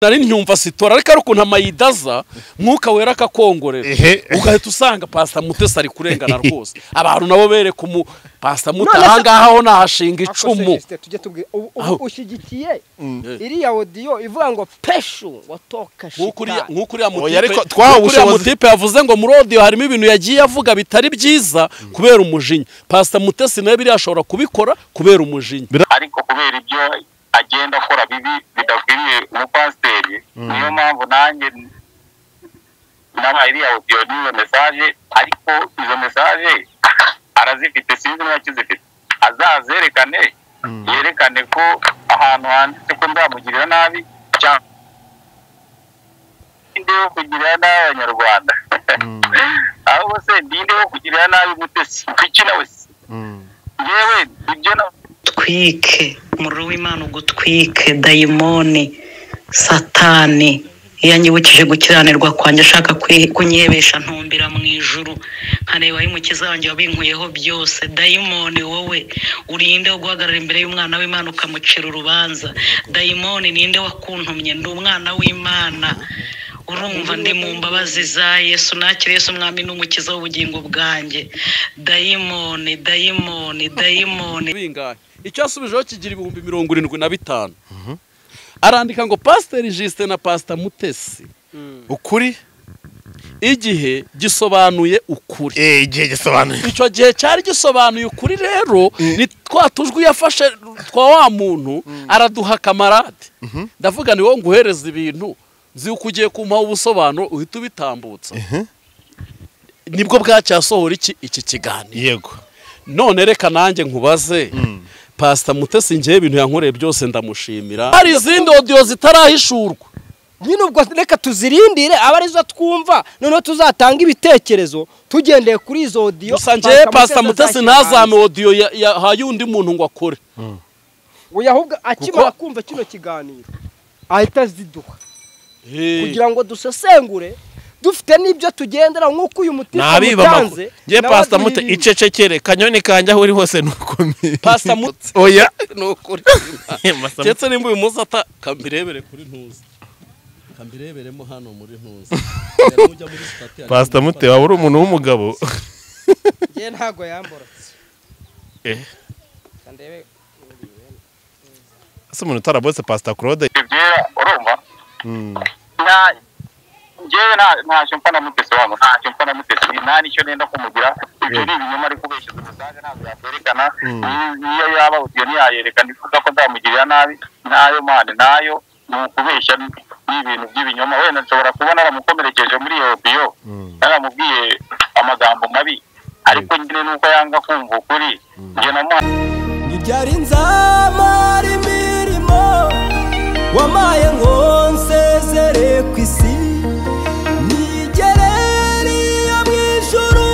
nari nyumva sitora ariko ari ukuntu amayidaza mwuka wera akakongorera Ehe. ugahita usanga pasita mutesi ari kurengana rwose abantu nabo bereka umu pasita muta None se- ahangaha ho nahashinga icumu Akoresheje tujye tubwira ubu- ubu Aho. ushyigikiye iriya odiyo ivuga ngo peshu watoka nk'uko uriya- shitani nk'uko uriya Oya, ariko mutipe- twahawe nk'uko uriya ubushobozi. mutipe yavuze ngo muri odiyo harimo ibintu yagiye avuga bitari byiza kubera umujinya pasita mutesi nawe biriya ashobora kubikora kubera umujinya ariko kubera ibyo agenda akora bibi bidakwiriye umupasiteri niyo mpamvu nanjye nabaye iriya odiyo n'izo mesaje ariko izo mesaje arazifite sinzi niba akizifite azazerekane yerekane ko ahantu handitse ko nzamugirira nabi cyangwa ndinde wo kugirira nabi abanyarwanda ahubwo se ndinde wo kugirira nabi mutesi kuki nawe se yewe ibyo nawe utwike umuriro w'imana ugutwike dayimoni satani iyo anyibukije gukiranirwa kwanjye ashaka kwi- kunyebesha ntumbira mu ijuru nkareba aho umukiza wanjye wabinkuyeho byose dayimoni wowe urinde wo guhagarara imbere y'umwana w'imana ukamucira urubanza dayimoni ninde wakuntumye ndi umwana w'imana urumva ndi mu mbabazi za yesu nakire yesu umwami n'umukiza w'ubugingo bwanjye dayimoni dayimoni dayimoni bingahe icyo yasubijeho kigira ibihumbi mirongo irindwi na bitanu arandika ngo pasiteri jisite na pasita mutesi ukuri igihe gisobanuye ukuri eh igihe gisobanuye icyo gihe cyari gisobanuye ukuri rero ni twa tujwi yafashe twa wa muntu araduha kamarade ndavuga ni wowe nguhereza ibintu nzi uko ugiye kumpaha ubusobanuro uhita ubitambutsa nibwo bwacyasohora iki iki kiganiro yego none reka nanjye nkubaze pasita mutesi ngewe ibintu yankoreye byose ndamushimira hari izindi odiyo zitarahishurwa nyine ubwo reka tuzirindire aba arizo twumva noneho tuzatanga ibitekerezo tugendeye kuri izo odiyo gusa ngewe pasita mutesi azashyira ntazame hanze. odiyo ya- yahaye undi muntu ngo akore oya ahubwo akimara Kuko- kumva kino kiganiro ahita aziduha Hey. kugira ngo dusesengure dufite n'ibyo tugendera nk'uko uyu mutima ntabibama umutanze ngiye nawe pasita muto azirinde. icecekere kanyoni kanjye aho uri hose ni ukomeye Pastor Mute- oya ni ukuri ndetse nimba uyu munsi ata kambirebere kuri ntuzi kambireberemo hano muri ntuzi pasita muto waba uri umuntu w'umugabo Njye ntago yamborotse Eh. Kandebe. ese umuntu utarabose pasita claude ibyera urumva nta ngewe nta ntacyo mpfa na mutesi wabo ntacyo mpfa na mutesi nta n'icyo nenda kumugira ibyo ni ibinyoma ari kubeshya umusaza ntabwo yakwerekana niyo yaba ugiye ntiyayerekana ivuga ko nzamugirira nabi nayo mani nayo ni ukubeshya ni ibintu by'ibinyoma wenda nshobora kubona aramukomerekeje muri iyo biyo yaramubwiye amagambo mabi ariko nyine nuko yanga kumva ukuri njye namuha ibyari nzamara imirimo wamaye ngo nsezere ku isi nigereriye mu ijuru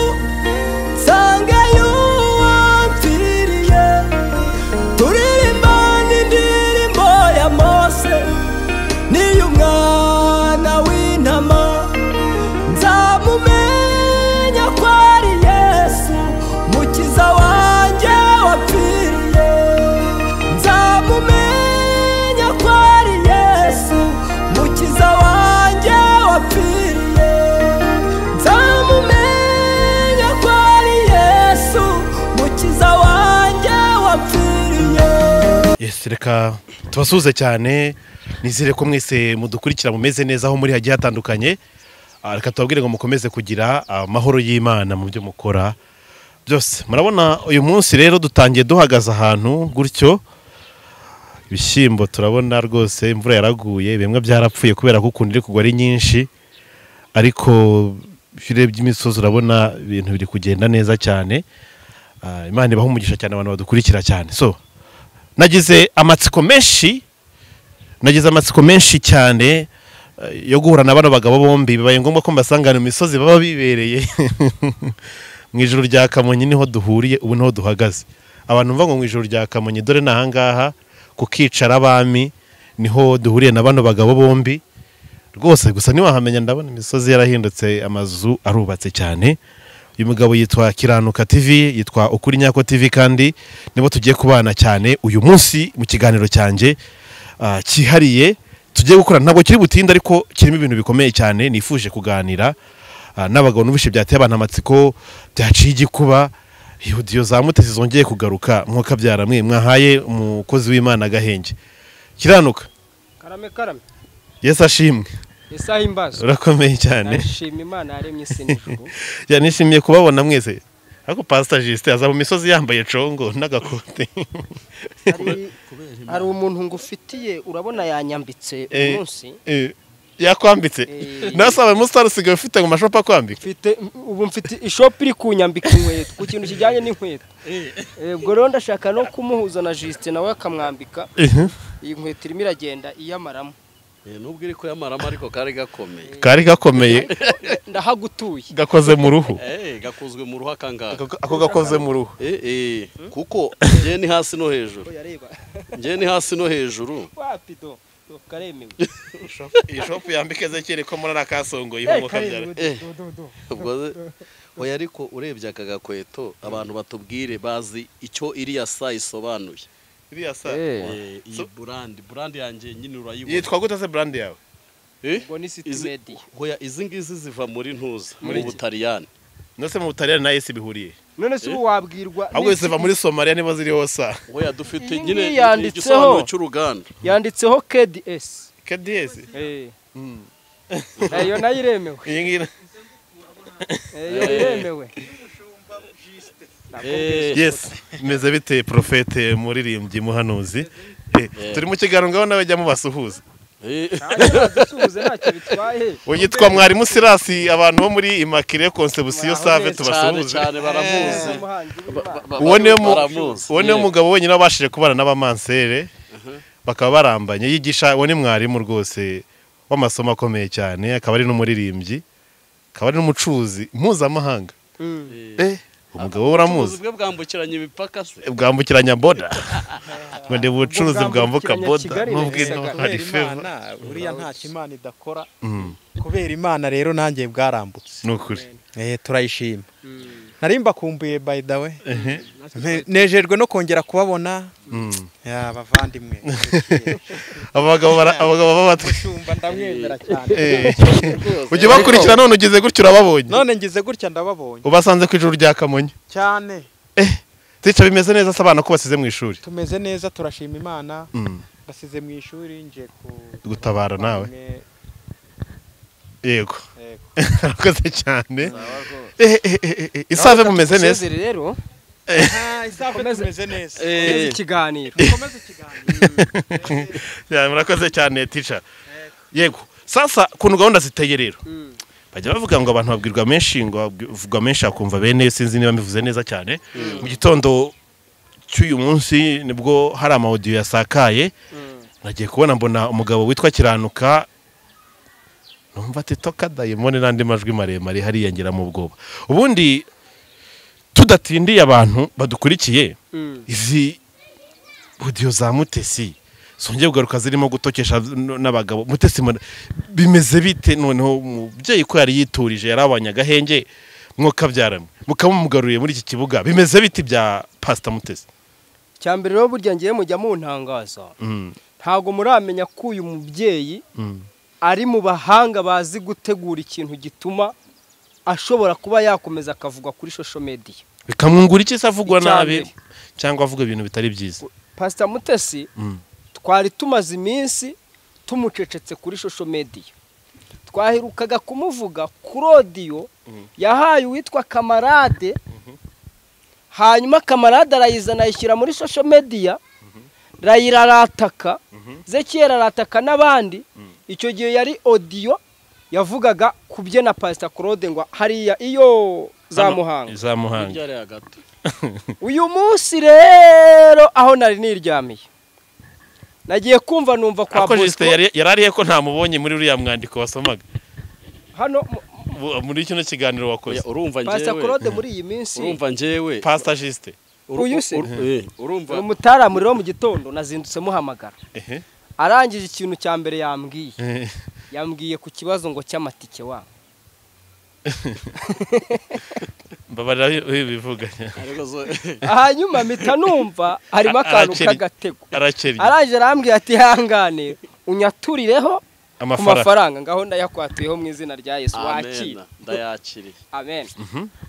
nsangeyo uwampfiriye turirimba n'indirimbo ya mose n'iy'umwana w'intama nzamumenya ko ari yesu mukiza wanjye wapfiriye nzamumenya ko ari yesu mukiza wanjye wapfiriye nzamumenya ko ari yesu mukiza wanjye wapfiriye Yes, reka tubasuhuze cyane nizere ko mwese mudukurikira mumeze neza aho muri hagiye hatandukanye Ah, reka tubabwire ngo mukomeze kugira amahoro y'imana mu byo mukora byose murabona uyu munsi rero dutangiye duhagaze ahantu gutyo ibishyimbo turabona rwose imvura yaraguye bimwe byarapfuye kubera ko ukuntu iri kugwa ari nyinshi ariko iyo urebye imisozi urabona ibintu biri kugenda neza cyane Ah, imana ibaha umugisha cyane abantu badukurikira cyane so nagize amatsiko menshi nagize amatsiko menshi cyane eh, yo guhura na bano bagabo bombi bibaye ngombwa ko mbasangana mu misozi baba bibereye mu ijoro rya kamonyi niho duhuriye ubu niho duhagaze abantu mva ngo mu ijoro rya kamonyi dore ni ahangaha ku kicara abami niho duhuriye na bano bagabo bombi rwose gusa ntiwahamenya ndabona imisozi yarahindutse amazu arubatse cyane uyu mugabo yitwa kiranuka tv yitwa ukuri nyako tv kandi nibo tugiye kubana cyane uyu munsi mu kiganiro cyanjye ah, cyihariye tugiye gukora ntabwo kiri butinde ariko kirimo ibintu bikomeye cyane nifuje kuganira ah, n'abagabo n'ubushe byateye abantu amatsiko byaciye igikuba ihutiyo za mutesi zongeye kugaruka mwuka byaramwe mwahaye umukozi w'imana agahenge kiranuka karame karame yesu ashimwe isaha imbazo urakomeye cyane ndashima imana yaremye isi n'ijuru Ya, nishimiye kubabona mwese ariko pasita jisite aza mu misozi yambaye congo n'agakote hari hari umuntu ngufitiye urabona yanyambitse Eh, umunsi eh, yakwambitse Eh. nasabaye umusitari usigaye ufite mu mashopu akwambika mfite ubu mfite ishopu iri kunyambika inkweto ku kintu kijyanye n'inkweto Eh, ubwo rero ndashaka no kumuhuza na jisite nawe akamwambika iyi nkweto irimo iragenda iyamaramo nubwo iri kuyamaramo ariko kari gakomeye kari gakomeye ndahagutuye gakoze mu ruhu Eh, gakozwe mu ruhu akangaha Ako- ako gakoze mu ruhu Eh, eh, kuko njye ni hasi no hejuru yareba njye ni hasi no hejuru wapi do do karemewe iyi shopu yambika ezekere ko muri akasongoye Eh, karemewe do, Eh. do, do, do. ubwo se- oya ariko urebye aka gakweto abantu batubwire bazi icyo iriya sa isobanuye iriya sa Eh, iyi burandi burandi yanjye nyine urayibona yitwa gute se burandi yawe Eh? ubwo ni city Izi- medi oya, izi ngizi ziva muri ntuza Muri mu iki? butaliyani nose mu butaliyani na esi bihuriye none se ubu wabwirwa ahubwo ziva muri somaliya nibo ziriho sa oya dufite Iyi nyine ngiyi yanditseho. igisobanuro cy'uruganda yanditseho kds kadiyesi Eh. Eh, iyo nayo iremewe iyi ngiyi Eh, iyo iremewe Eh, yesi meze bite porofete muririmbyi muhanuzi Eh, turi mu kiganiro ngaho nawe jya mubasuhuza eh. dusuhuze ntacyo bitwaye yitwa mwarimu sirasi abantu bo muri imakire konsebusiyo Mwaho save cyane neza. tubasuhuze cyane baramuzi umuhanzi w'Imana. Ba- ba- uwo niwe mu- baramuzi. uwo niwe mugabo wenyine wabashije kubana n'abamansere bakaba barambanye yigisha uwo ni mwarimu rwose w'amasomo akomeye cyane akaba ari n'umuririmbyi akaba ari n'umucuruzi mpuzamahanga Mm. Eh, umugabo we uramuzi ubucuruzi bwe bwambukiranya imipaka se bwambukiranya boda ngo ndeba ubucuruzi bwambuka bwambukiranya boda Kigali na n'ubwo Gisagara. hari kubera feva imana buriya ntacyo imana idakora kubera imana rero nanjye bwarambutse ni ukuri Eh, turayishima nari mbakumbuye by the way Ne- nejejwe no kongera kubabona Ya, bavandimwe abagabo bara- abagabo b'abatwe mushumba ndamwemera cyane Eh. ujya ubakurikira none ugeze gutyo urababonye none ngize gutya ndababonye ubasanze ku ijuru rya kamonyi cyane tica bimeze neza se abana ko basize mu ishuri tumeze neza turashima imana Mm. basize mu ishuri nje ku gutabara nawe yego Yego. arakoze cyane Eh, eh, eh, eh, isave mumeze neza Dusezere rero Ah, isaha tumeze neza neza Eh, ikiganiro dukomeze ikiganiro Ya, murakoze cyane tica yego sasa kuntu gahunda ziteye rero bajya bavuga ngo abantu babwirwa menshi ngo babwirwa menshi akumva bene sinzi niba mbivuze neza cyane mu gitondo cy'uyu munsi nibwo hari amawudiyo yasakaye nagiye kubona mbona umugabo witwa kiranuka numva ati toka dayimoni n'andi majwi maremare hariyongera mu bwoba ubundi tudatindiye abantu badukurikiye Mm. izi audio za mutesi zongeye kugaruka zirimo gutokesha n- n'abagabo mutesi mura- bimeze bite noneho umubyeyi ko yari yiturije yarabonye agahenge mwokabyaranye mukaba mumugaruriye muri iki kibuga bimeze bite ibya pasita mutesi cya mbere rero burya ngiye mujya muntangaza Mm, ntabwo muramenya ko uyu mubyeyi mm, ari mu bahanga bazi gutegura ikintu gituma ashobora kuba yakomeza akavuga kuri shosho mediya bikamwungura iki se avugwa Icya nabi mbere. cyangwa avuga ibintu bitari byiza pasita mutesi Mm. twari tumaze iminsi tumucecetse kuri shosho mediya twaherukaga kumuvuga kuri odiyo yahaye uwitwa kamarade hanyuma kamarade arayizana ayishyira muri shosho mediya rayira arataka zekiyeri arataka n'abandi icyo gihe yari odiyo yavugaga ku bye na pasita claude ngo hariya iyo za Hano, muhanga za muhanga hirya ari hagati uyu munsi rero aho nari niryamiye nagiye kumva numva kwa ariko jisite bosco yari yari ariye ko ntamubonye muri uriya mwandiko wasomaga hano mu- Bu- muri kino kiganiro wakoze Oya, urumva pasita njyewe claude muri iyi minsi urumva njyewe pasita jisite Uru- uyu se? uru- eh, urumva uyu mutaramu rero mu gitondo nazindutse muhamagara ehe arangije ikintu cya mbere yambwiye Eh, yambwiye ku kibazo ngo cy'amatike wa mbabarira bivuga ariko zo- hanyuma mpita numva harimo akantu Arakeri. k'agatego arakennye arangije arambwira ati hangane unyaturireho ku amafaranga mafaranga ngaho ndayakwatuyeho mu izina rya yesu wakira amena ndayakiriye amen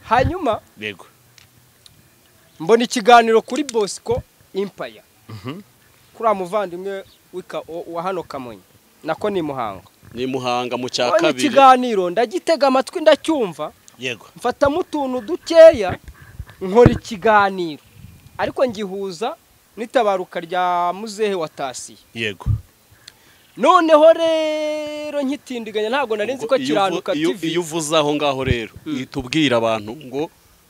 hanyuma yego mbona ikiganiro kuri bosco impaya kuri muvandimwe w'ika- wa hano kamonyi nako ni muhango ni muhanga mu cya mbona kabiri ikiganiro ndagitega amatwi ndacyumva yego mfatamo utuntu dukeya nkora ikiganiro ariko ngihuza n'itabaruka rya muzehe wa tasiyo yego noneho rero nkitindiganya ntabwo nari nzi ko Ngo iyo kiranuka uvu- iyo- iyo tv uvuze aho ngaho rero uhita ubwira abantu ngo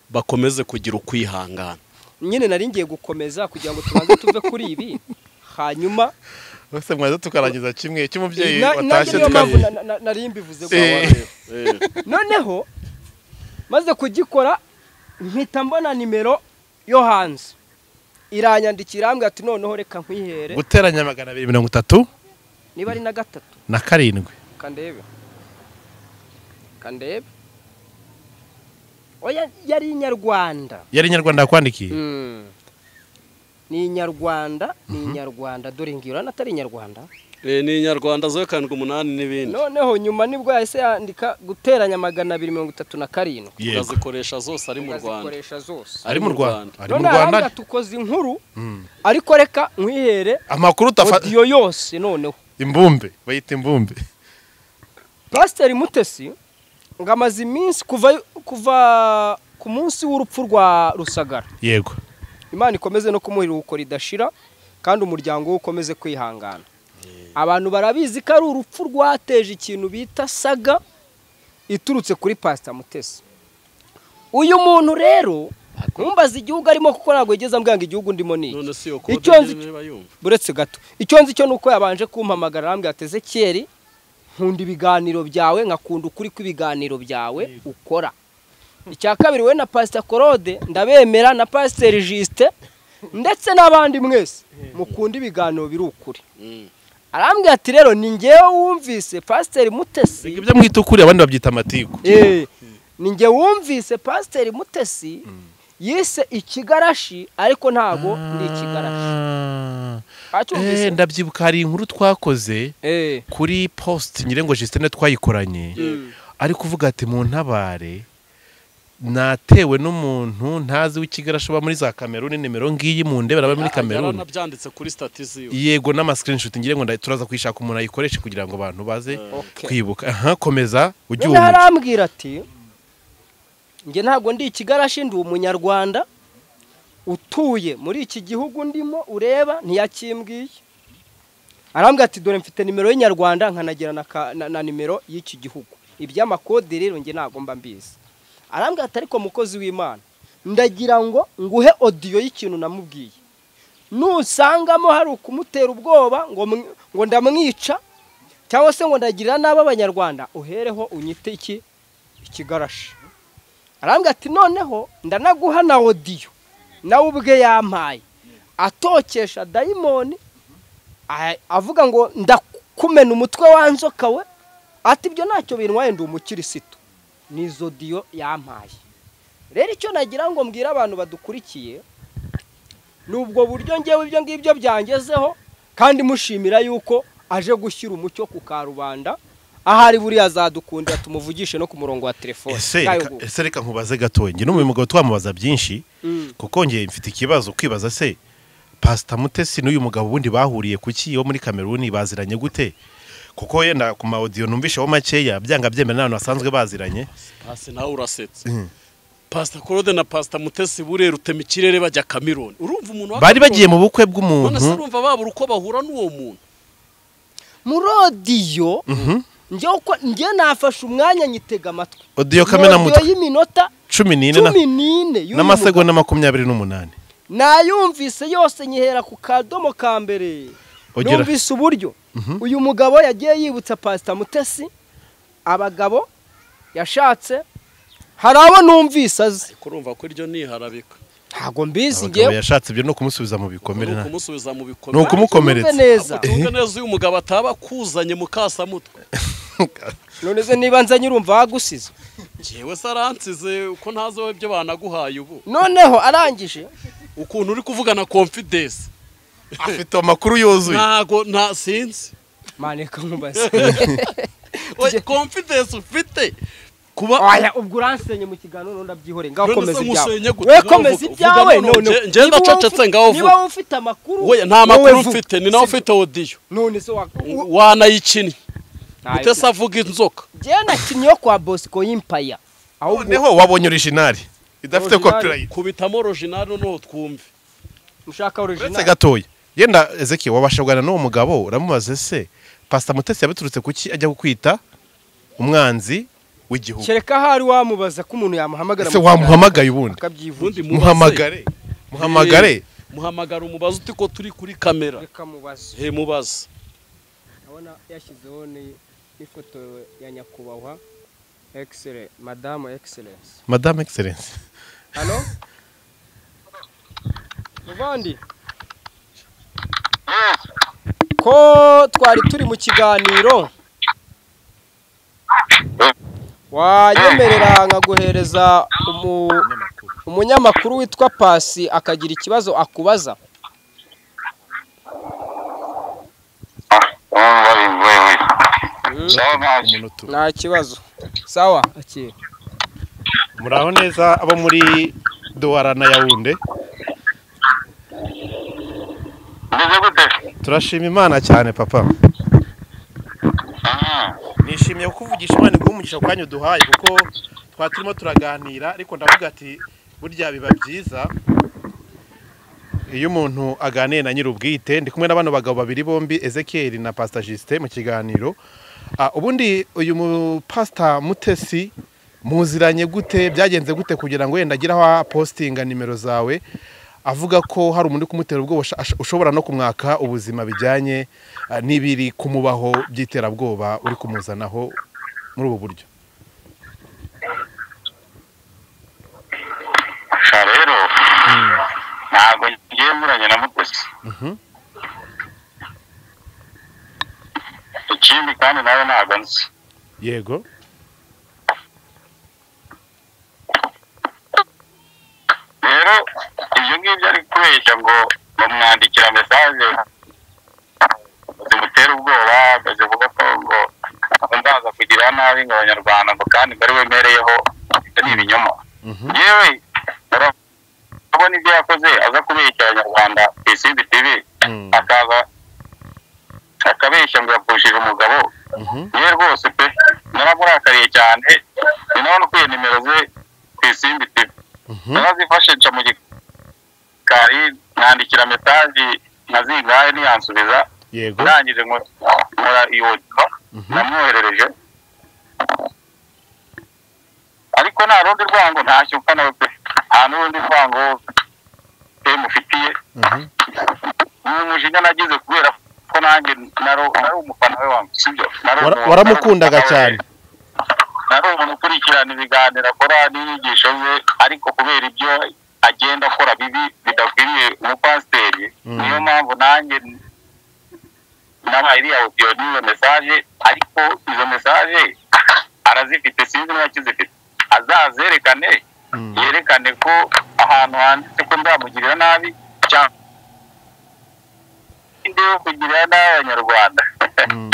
bakomeze kugira ukwihangana nyine nari ngiye gukomeza kugira ngo tubanze tuve kuri ibi hanyuma bose mwaza tukarangiza kimwe cy'umubyeyi na- nanjye watashye niyo mpamvu tukabona na- na- na- nari mbivuze Eh. gusa noneho maze kugikora mpita mbona nimero yo hanze iranyandikira irambwira ati noneho reka nkwihere guteranya magana abiri mirongo itatu niba ari na gatatu na karindwi kandebe kandebe oya yari inyarwanda yari inyarwanda yakwandikiye Mm. ni inyarwanda ni inyarwanda dore ngiyo urabona atari inyarwanda Eh, ni inyarwanda zo karindwi umunani n'ibindi noneho nyuma nibwo yahise yandika guteranya magana abiri mirongo itatu na karindwi yego ukazikoresha zose ari mu rwanda azikoresha zose ari mu rwanda ari mu none arambwira rwanda tukoze inkuru ariko reka nkwihere amakuru utafata odiyo yose noneho imbumbe bayita imbumbe pasiteri mutesi ngo amaze iminsi kuva kuva ku munsi w'urupfu rwa rusagara yego imana ikomeze no kumuha iruhuko ridashira kandi umuryango we ukomeze kwihangana abantu barabizi ko ari urupfu rwateje ikintu bita saga iturutse kuri pasita mutesi uyu muntu rero ntumbaze igihugu arimo kuko ntabwo yigeze ambwira ngo igihugu ndimo ni iki. none si iyo Icyo kode nzi- niba yumva buretse gato icyo nzi cyo ni uko yabanje kumpamagara arambwira ati ezekiyeri nkunda ibiganiro byawe nkakunda ukuri kw'ibiganiro byawe ukora icya kabiri we na pasita korode ndabemera na pasiteri jisite ndetse n'abandi mwese mukunda ibiganiro biri ukuri arambwira ati rero ni ngewe wumvise pasiteri mutesi ibyo mwita ukuri abandi babyita amatiku Eh, ni nge wumvise pasiteri mutesi yise ikigarashi ariko ntabwo ndi ikigarashi Ah. acyumvise Eh, ndabyibuka hari inkuru twakoze Eh. kuri post nyirengo jisitene twayikoranye ari kuvuga ati mu ntabare natewe n'umuntu ntazi w'ikigarashi uba muri za kameruni nimero ngiyi mu ndebe aba muri kameruni yaranabyanditse kuri statiziyo yego n'amasikirinshoti ngira ngo nda- turaza kuyishaka umuntu ayikoreshe kugira ngo abantu baze Okay. kwibuka aha komeza ujye noneho ubundi arambwira ati njye ntabwo ndi ikigarashi ndi umunyarwanda utuye muri iki gihugu ndimo ureba ntiyakimbwiye arambwira ati dore mfite nimero y'inyarwanda nkanagira na, ka- na, na nimero y'iki gihugu iby'amakode rero njye ntabwo mba mbizi arambwira ati ariko mukozi w'imana ndagira ngo nguhe odiyo y'ikintu namubwiye nusangamo hari ukumutera ubwoba ngo mw- ngo ndamwica cyangwa se ngo ndagirira nabi abanyarwanda uhereho unyite iki ikigarashi arambwira ati noneho ndanaguha na odiyo nawe ubwe yampaye atokesha dayimoni a- avuga ngo ndakumena umutwe wa nzoka we ati ibyo ntacyo bintwaye ndi umukirisitu ni izo odiyo yampaye rero icyo nagira ngo mbwire abantu badukurikiye ni ubwo buryo ngewe ibyo ngibyo byangezeho kandi mushimira yuko aje gushyira umucyo ku karubanda ahari buriya azadukundira tumuvugishe no ku murongo wa telefone ese Kayo reka- gugu. ese reka nkubaze gatoya njye n'umuyobozi mugabo twamubaza byinshi kuko njye mfite ikibazo kwibaza se pasita mutesi n'uyu mugabo ubundi bahuriye ku ki wo muri kameruni baziranye gute kuko yenda ku ma audio numvisheho makeya byanga byemera n'abantu basanzwe baziranye hasi nawe urasetsa pasita korode na pasita mutesi burera rutema ikirere bajya kamironi urumva umuntu wa bari bagiye Kamironi? mu bukwe none se bw'umuntu urumva babura uko bahura n'uwo muntu muri odiyo njyewe uko- njyewe nafashe umwanya nyitega amatwi odiyo Mu kamenamutwe audio y'iminota cumi n'ine na- cumi n'ine y'uyu mugabo. n'amasegonda makumyabiri n'umunani nayumvise yose nyihera ku kadomo ka mbere Ugera- numvise uburyo uyu mugabo yagiye yibutsa pasita mutesi abagabo yashatse hari abo numvise azi ariko urumva ko iryo niharabika ntabwo mbizi abagabo ngewe yashatse ibyo ni ukumusubiza mu ni bikomere nta- ukumusubiza mu ni bikomere ukumukomeretsa Tumve neza tuvuge neza uyu mugabo ataba akuzanye mu kasamutwe none se niba nzanye urumva wagusize njyewe se aransize uko ntazi wowe ibyo banaguhaye ubu noneho arangije ukuntu uri kuvugana confidence afite amakuru yuzuye ntago nta sinzi mane reka nkubaze we confidence ufite kuba oya ubwo uransenye mu kiganiro n'undi abyihore ngaho None komeza se musenye ibyawe gute? we Ngaho komeza vuga- ibyawe vuga none, none nje- nje niba wowe ndacecetse, ufite- ngaho niba vuga. wowe ufite amakuru we nta makuru wowe vuga. mfite ni nawe ufite odiyo none se wa wanayikinnye Ntayo- utese avuga inzoka Njyewe nakinnye yo kwa Bosco y'impaya ahubwo noneho wabonye orijinali idafite Original. copyright kubitamo original noneho twumve mushaka uretse original gatoya yenda ezeki wabasha kuganira n'uwo mugabo uramubaze se pasita mutesi yabiturutse kuki ajya kukwita umwanzi w'igihugu kereka hari wamubaza ko umuntu yamuhamagara ese mu wamuhamagaye ubundi akabyivuga ubundi mubaze. muhamagare muhamagare muhamagara umubaze uti ko turi kuri kamera reka mubaze he mubaze abona yashyizeho ni- n'ifoto ya nyakubahwa excellent madamu excellence madame excellence hano muvandi ko twari turi mu kiganiro wanyemerera nkaguhereza umu- umunyamakuru witwa pasi akagira ikibazo akubaza nta kibazo sawa akira muraho neza abo muri duwara na yawunde meze gute turashima imana cyane papa Mhm. nishimiye kukuvugisha imana iguha umugisha ku kanya uduhaye kuko twari turimo turaganira ariko ndavuga ati burya biba byiza iyo umuntu aganiye na nyir'ubwite ndi kumwe n'abano bagabo babiri bombi ezekiyeri na pasita jisite mu kiganiro Ah, ubundi uyu mupasita mutesi muziranye gute byagenze gute kugira ngo wenda agire aho apostinga nimero zawe avuga ko hari umuntu uri kumutera ubwoba usha- asha- ushobora no kumwaka ubuzima bijyanye ah, n'ibiri kumubaho by'iterabwoba uri kumuzanaho muri ubu buryo gusa rero ntabwo ngiye muranye na mutesi ikindi kandi nawe ntabwo nzi yego rero ibyo ngibyo ari kubeshya ngo bamwandikira mesaje zimutere ubwoba zivuga ko ngo ndaza kugira nabi ngo abanyarwanda ngo kandi ngo ari wemereyeho ibyo ni ibinyoma yewe urabona ibyo yakoze aza kubeshya abanyarwanda ku isimbi tivi Mm. akaza akabeshya ngo yapfushije umugabo yewe rwose pe naramurakaye cyane ni nawe ukwiye nimero ze ku isimbi tivi narazifashisha mu gikari mwandikira mesaje nkazingahe ntiyansubiza yego urangije nkora iyo namwoherereje ariko nta rundi rwango ntashyo upfa nawe pe nta n'urundi rwango pe mufitiye Mhm. ni umujinya nagize kubera ko nanjye naro nari umufana we wanjye sibyo Nari Wara- umuntu- waramukundaga nari cyane. nari umuntu ukurikirana ibiganiro akora n'inyigisho ze ariko kubera ibyo agenda akora bibi bidakwiriye umupasiteri Mm. niyo mpamvu nanjye nabaye iriya odiyo n'izo mesaje ariko izo mesaje arazifite sinzi niba akizifite azazerekane Mm. yerekane ko ahantu handitse ko nzamugirira nabi cyangwa ndinde wo kugirira nabi abanyarwanda Mm.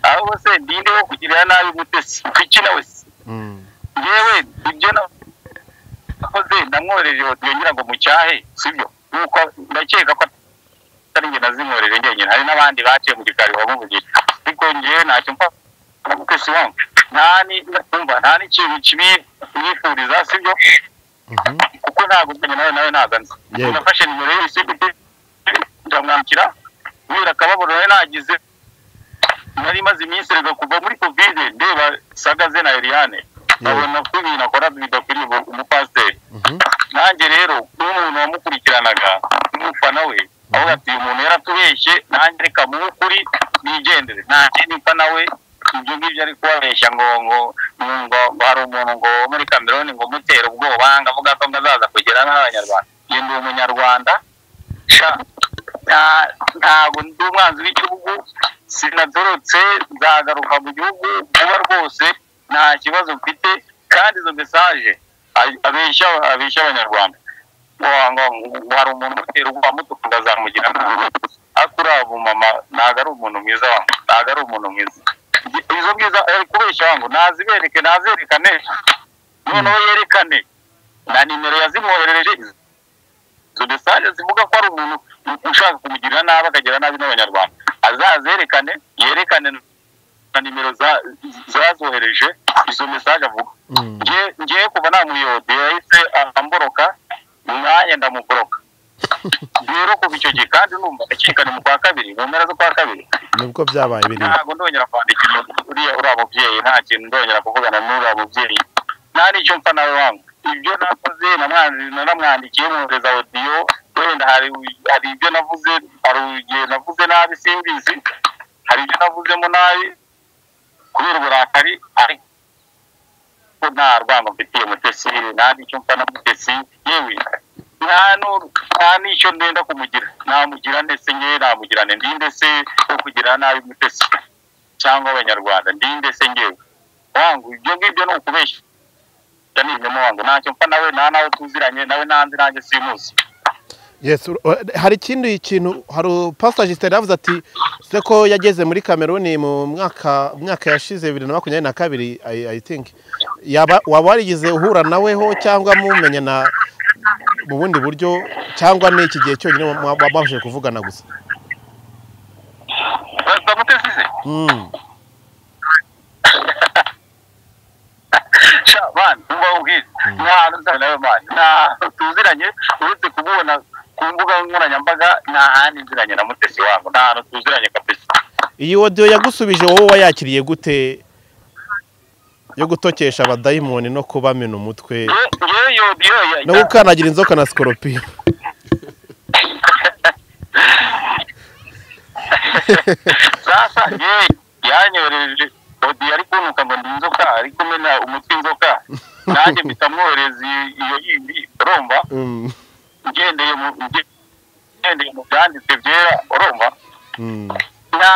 ahubwo se ndinde wo kugirira nabi mutesi kuki nawe se Mm. yewe ibyo nakoze namwohereje odiyo ngira ngo mucyahe sibyo nuko ndakeka ko atari njye nazimwohereje njyenyine hari n'abandi baciye mu gikari bamuvugira ariko njyewe ntacyo mfa mutesi wanjye nta ni- umva, nta n'ikintu kibi mwifuriza sibyo Mhm. kuko ntabwo njye nawe nawe ntabwo nzi Yego. nafashe nimero ye isigiti ndamwakira kubera akababaro nawe nagize nari maze iminsi reka kuva muri kovide ndeba sagaze na eliane abona ko ibintu akora bidakwiriye ubu- umupasiteri Mhm. nanjye rero nk'umuntu wamukurikiranaga n'umufana we avuga ati uyu muntu yaratubeshye nanjye reka mu kuri nigendere nanjye nimfa nawe ibyo ngibyo ari kubabeshya ngo ngo ngo ngo hari umuntu ngo wo muri kameruni ngo umutera ubwoba ngo avuga ko ngo azaza kugera n'abanyarwanda njye ndi umunyarwanda sha nta- ntabwo ndi umwanzi w'igihugu sinatorotse nzagaruka mu gihugu vuba rwose nta kibazo mfite kandi izo mesaje a- abeshya abeshya abanyarwanda ngo ngo- ngo hari umuntu utera ubwoba mutuku azamugira nabi ariko uriya mumama ntabwo ari umuntu mwiza wangu ntabwo ari umuntu mwiza Nge- izo bwiza ari kubeshya wangu nazibereke nazerekane noneho yerekane na nimero yazimwoherereje izo mesaje zivuga ko ari umuntu u- ushaka kumugirira nabi akagira nabi n'abanyarwanda azazerekane yerekane na nimero za- zazohereje izo mesaje avuga Nge- ngewe kuva namuyode yahise amboroka nanjye ndamuboroka rero kuva icyo gihe kandi numva akekane mu kwa kabiri mu mpera zo kwa kabiri nibwo byabaye biriya ntabwo ndongera kwandikira uriya uriya mubyeyi nta kintu ndongera kuvugana n'uriya mubyeyi nta n'icyo mpfa nawe wangu ibyo nakoze namwandi- naramwandikiye mwohereza odiyo wenda hari hari ibyo navuze hari igihe navuze nabi simbizi hari ibyo navuzemo nabi kubera uburakari ariko nta rwango mfitiye mutesi nta n'icyo mpfa na mutesi yewe nta n'u- nta n'icyo ndenda kumugira namugira ndetse ngewe namugirane ndinde se wo kugira nabi mutesi cyangwa abanyarwanda ndinde se ngewe wangu ibyo ngibyo ni ukubeshya Ibyo ni ibinyoma wangu ntacyo mpfa nawe nta nawe tuziranye nawe nanze nanjye simuzi Yes, ur- hari ikindi kintu hari pastor Justin yavuze ati se ko yageze muri Cameroon mu mwaka mwaka yashize 2022 I, I think yaba waba warigize uhura naweho cyangwa mumenyana mu bundi buryo cyangwa ni iki gihe cyonyine mwa- mwa- mwabashije kuvugana gusa Basta mutesi se mm. sha mani umva ubwiza nta nzara nawe mani nta tuziranye uretse kumubona ku mbuga nkoranyambaga nta handi nziranye na mutesi wangu nta hantu tuziranye kabisa iyi audio yagusubije wowe wayakiriye gute yo gutokesha abadayimoni no kubamena umutwe ngewe yodiyo no gukandagira inzoka na scorpion sasa ngewe yanyohereje odiyo ari kuntuka ngo ndi inzoka ari kumena umutwe inzoka nanjye mpita mwohereza iyo- iyo yindi urumva Mm, ngendeye mu nge- ngendeye mu byanditse byera urumva mm. nta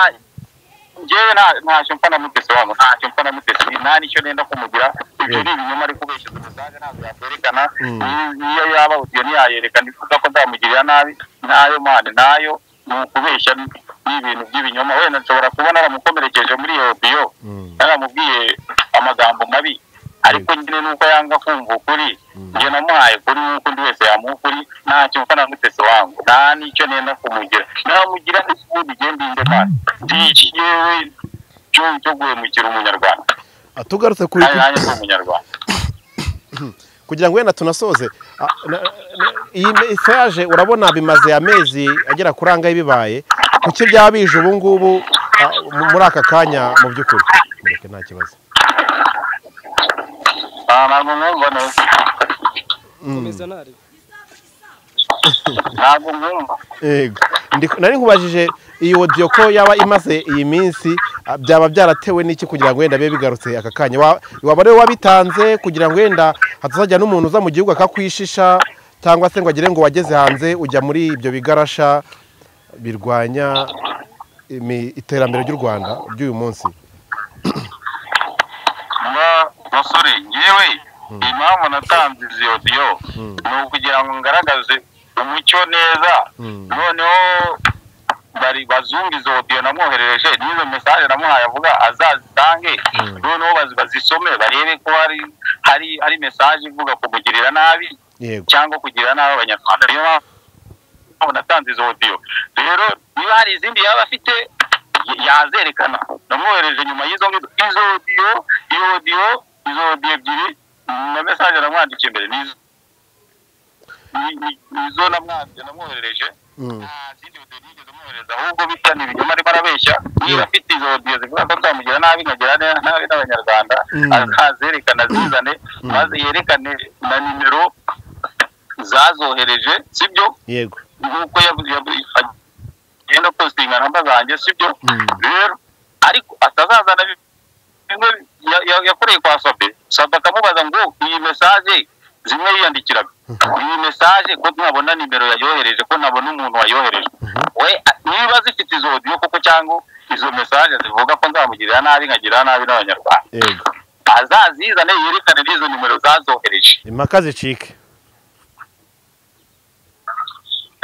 ngewe nta ntacyo mpfa na mutesi wangu ntacyo mpfa na mutesi nta n'icyo nenda kumugira ibyo ni ibinyoma ari kubeshya umusaza ntabwo yakwerekana Mm. Ni- niyo yaba odiyo ntiyayerekana ivuga ko nzamugirira nabi nayo mani nayo ni ukubeshya ni ni ibintu by'ibinyoma wenda nshobora kubona aramukomerekeje muri iyo odiyo yaramubwiye amagambo mabi ariko nyine nuko yanga kumva ukuri njye namuhaye kuri nk'uko undi wese yamuha ukuri ntacyo mfa na mutesi wangu nta n'icyo nenda kumugira namugira n'isuku bigenda indemana ndiki yewe cyo cyo guhemukira umunyarwanda Ah, tugarutse kuri nanjye nanjye ndi umunyarwanda kugira ngo wenda tunasoze ah, na- na- iyi mesaje urabona bimaze amezi agera kuri angahe bibaye kuki byaba bije ubu ngubu ah, mu- muri aka kanya mu by'ukuri mureke nta kibazo Ah, ntabwo mwumva neza komeza ntari ntabwo mwumva yego Ndi- nari nkubajije iyi odiyo ko yaba imaze iyi minsi ah, byaba byaratewe n'iki kugira ngo wenda bibe bigarutse aka kanya Wa- waba ariwe wabitanze kugira ngo wenda hatazajya n'umuntu uza mu gihugu akakwishisha cyangwa se ngo agire ngo wageze hanze ujya muri ibyo bigarasha birwanya imi- iterambere ry'u rwanda ry'uyu munsi mba basore ngewe impamvu natanze izi odiyo ni ukugira ngo ngaragaze umucyo neza noneho bari bazumva izo odiyo namwoherereje n'izo mesaje namuhaye avuga azazitange noneho bazi- bazisome barebe ko hari hari hari mesaje ivuga kumugirira nabi yego cyangwa kugira nabi abanyarwanda niyo mpamvu natanze izo odiyo rero niba hari izindi yaba afite y- yazerekana namwohereje nyuma y'izo ngizo izo odiyo iyo odiyo izo odiyo ebyiri na mesaje namwandikiye mbere ni izo- ni- ni- ni izo namwandikiye namwoherereje Mm. nta zindi odiyo nigeze mwohereza ahubwo bitya ni ibinyoma arimo arabeshya niba afite izo odiyo zivuga ko nzamugira nabi nkagira ne- nabi n'abanyarwanda Mm. azazerekana azizane maze yerekane na nimero zazohereje sibyo yego nk'uko yabu- yabu- agenda postinga namba zanjye sibyo Mm. rero ariko atazazana bi- bimwe ya- ya- yakoreye kwa sabe sabe akamubaza ngo iyi mesaje zimwe yiyandikiraga iyi mesaje ko ntabona nimero yayohereje ko ntabona umuntu wayohereje we a- niba zifite izo odiyo koko cyangwa izo mesaje zivuga ko nzamugirira nabi nkagirira nabi n'abanyarwanda yego azazizane yerekane n'izo nimero zazohereje impaka zicike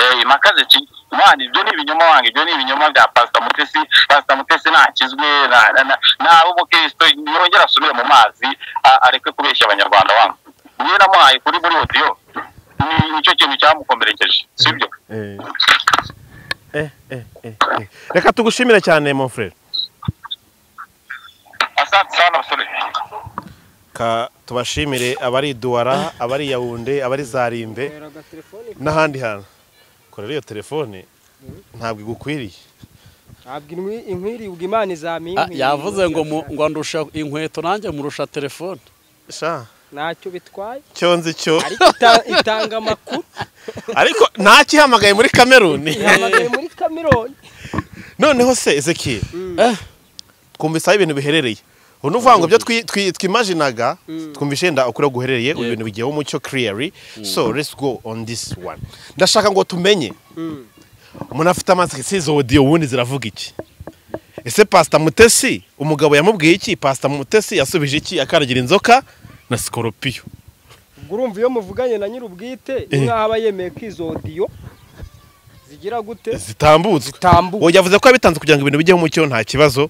Eh, impaka zici mwana ibyo ni ibinyoma wange ibyo ni ibinyoma bya pasita mutesi pasita mutesi ntakizwe na- na- na- nawe umukristo yongera asubire mu mazi a- areke kubeshya abanyarwanda wange niyo namuhaye kuri muri odiyo ni- nicyo kintu cyamukomerekeje sibyo Eh. Eh, eh, eh, eh. reka tugushimire cyane mon frere asante sana basore ka tubashimire abari duwara abari yawunde abari zarimbe n'ahandi hantu kora rero iyo telefone ntabwo igukwiriye ntabwo inwi- inkwiribwa imana Ah, izampinkwira yavuze ngo mu- ngo ndusha inkweto nanjye murusha telefone sha ntacyo bitwaye cyo nzi cyo ariko ita- itanga amakuru ariko ntakihamagaye muri kameruni ihamagaye muri kamironi noneho se ezekiel twumvise aho ibintu biherereye ubu ni ukuvuga ngo ibyo twi- twi- twimajinaga twumvise yenda ukuri aho guherereye ubu bintu bigiyeho umucyo kiriyari so let's go on this one ndashaka ngo tumenye umuntu afite amazi si izo odiyo ubundi ziravuga iki ese pasita mutesi umugabo yamubwiye iki pasita mutesi yasubije iki akaragira inzoka na sikoropiyo ubwo urumva iyo muvuganye na nyir'ubwite Eh. nkaho aba yemeye ko izo odiyo zigira gute zitambutswe zitambuka Oya, yavuze ko yabitanze kugira ngo ibintu bijyeho umucyo nta kibazo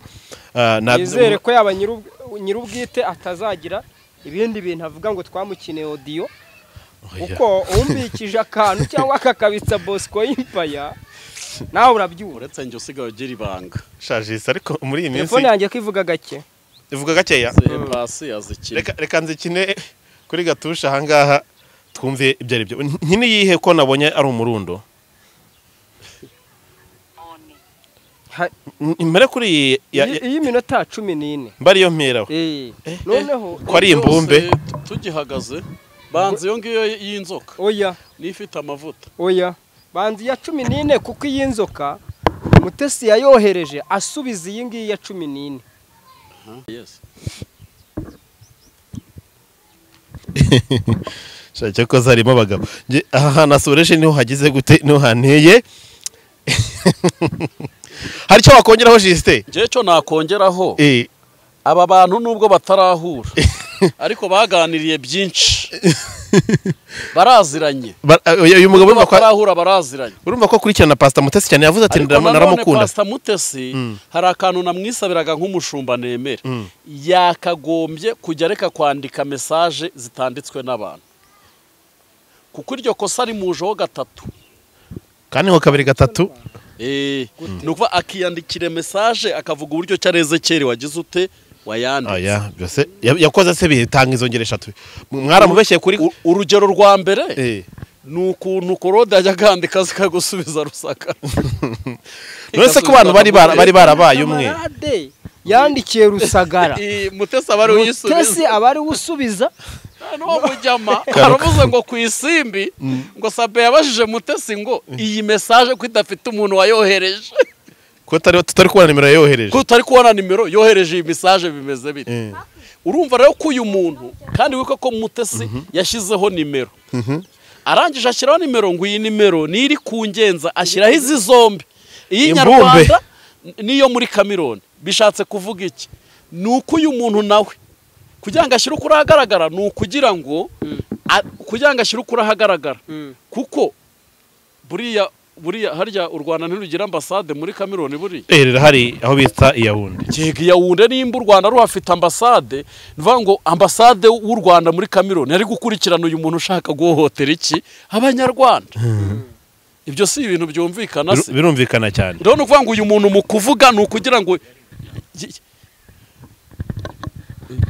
Ah, na- nizere ko yaba nyir'ub- nyir'ubwite atazagira ibindi bintu avuga ngo twamukeneye odiyo Oya. kuko uwumbikije akantu cyangwa akakabitsa bosco y'impaya nawe urabyura uretse njye usigaye ugira ibanga shajisi ariko muri iyi minsi telefone yanjye ko ivuga gake ivuga gakeya zihe pasi yazikina reka reka nzikine kuri gatusha ahangaha twumve ibyo ari byo nkini yihe ko nabonye ari umurundo Ha- M- impere kuri iyi ya- ya- iyi minota cumi n'ine mba ariyo mperaho Eh, noneho ko ari imbumbe Byose tu- tugihagaze banza iyo ngiyo y'inzoka oya n'ifite amavuta oya banza iya cumi n'ine kuko iyi nzoka mutesi yayohereje asubiza iyi ngiyi ya cumi n'ine yes shake ko zarimo abagabo Nge- aha hantu hasoreje niho hagize gute niho hanteye hari icyo wakongeraho jisite njyewe cyo nakongeraho Eh, aba bantu nubwo batarahura ariko baganiriye byinshi baraziranye ba- oya, uyu mugabo nubwo urumva ko- batarahura baraziranye urumva ko akurikirana pasita mutesi cyane yavuze ati ariko "Ndara- nanone ndaramukunda pasita mutesi hari akantu namwisabiraga nk'umushumba nemera yakagombye kujya areka kwandika mesaje zitanditswe n'abantu kuko iryo kosa rimujeho gatatu kandi ngo kabiri gatatu Eh, ni ukuvuga akiyandikira mesaje akavuga uburyo ki arezekeri wagize ute wayanditse Oya, byose ya- yakoze se bitanga izo ngero eshatu mwaramubeshye kuri U- urugero rwa mbere Eh. ni ukuntu korode yajya akandika zikagusubiza rusaka none se ko abantu bari bara- bari barabaye umwe Kamarade yandikiye rusagara Eh, mutesi aba ari mutesi uyisubiza aba ari we usubiza noneho mujyama aravuze ngo ku isimbi ngo sabe yabajije mutesi ngo iyi mesaje ko idafite umuntu wayohereje ko tutari tutari kubona nimero yayohereje ko utari kubona nimero yohereje iyi mesaje bimeze bite Eh. urumva rero ko uyu muntu kandi wiko ko mutesi yashyizeho nimero arangije ashyiraho nimero ngo iyi nimero niyo iri ku ngenza ashyiraho izi zombi iyi Imbumbe. nyarwanda n'iyo muri kamironi bishatse kuvuga iki ni uko uyu muntu nawe kugira ngo ashyire ukuri ahagaragara ni ukugira ngo a- kugira ngo ashyire ukuri ahagaragara kuko buriya buriya harya u rwanda ntirugira ambasade muri kamironi buriya Eh, rero hari aho bita iyawundi yego yawunde nimba u rwanda ruhafite ambasade bivuga ngo ambasade w'u rwanda muri kamironi yari gukurikirana uyu muntu ushaka guhohotera iki abanyarwanda ibyo si ibintu byumvikana se Bir- birumvikana cyane rero ni ukuvuga ngo uyu muntu mu kuvuga ni ukugira ngo y-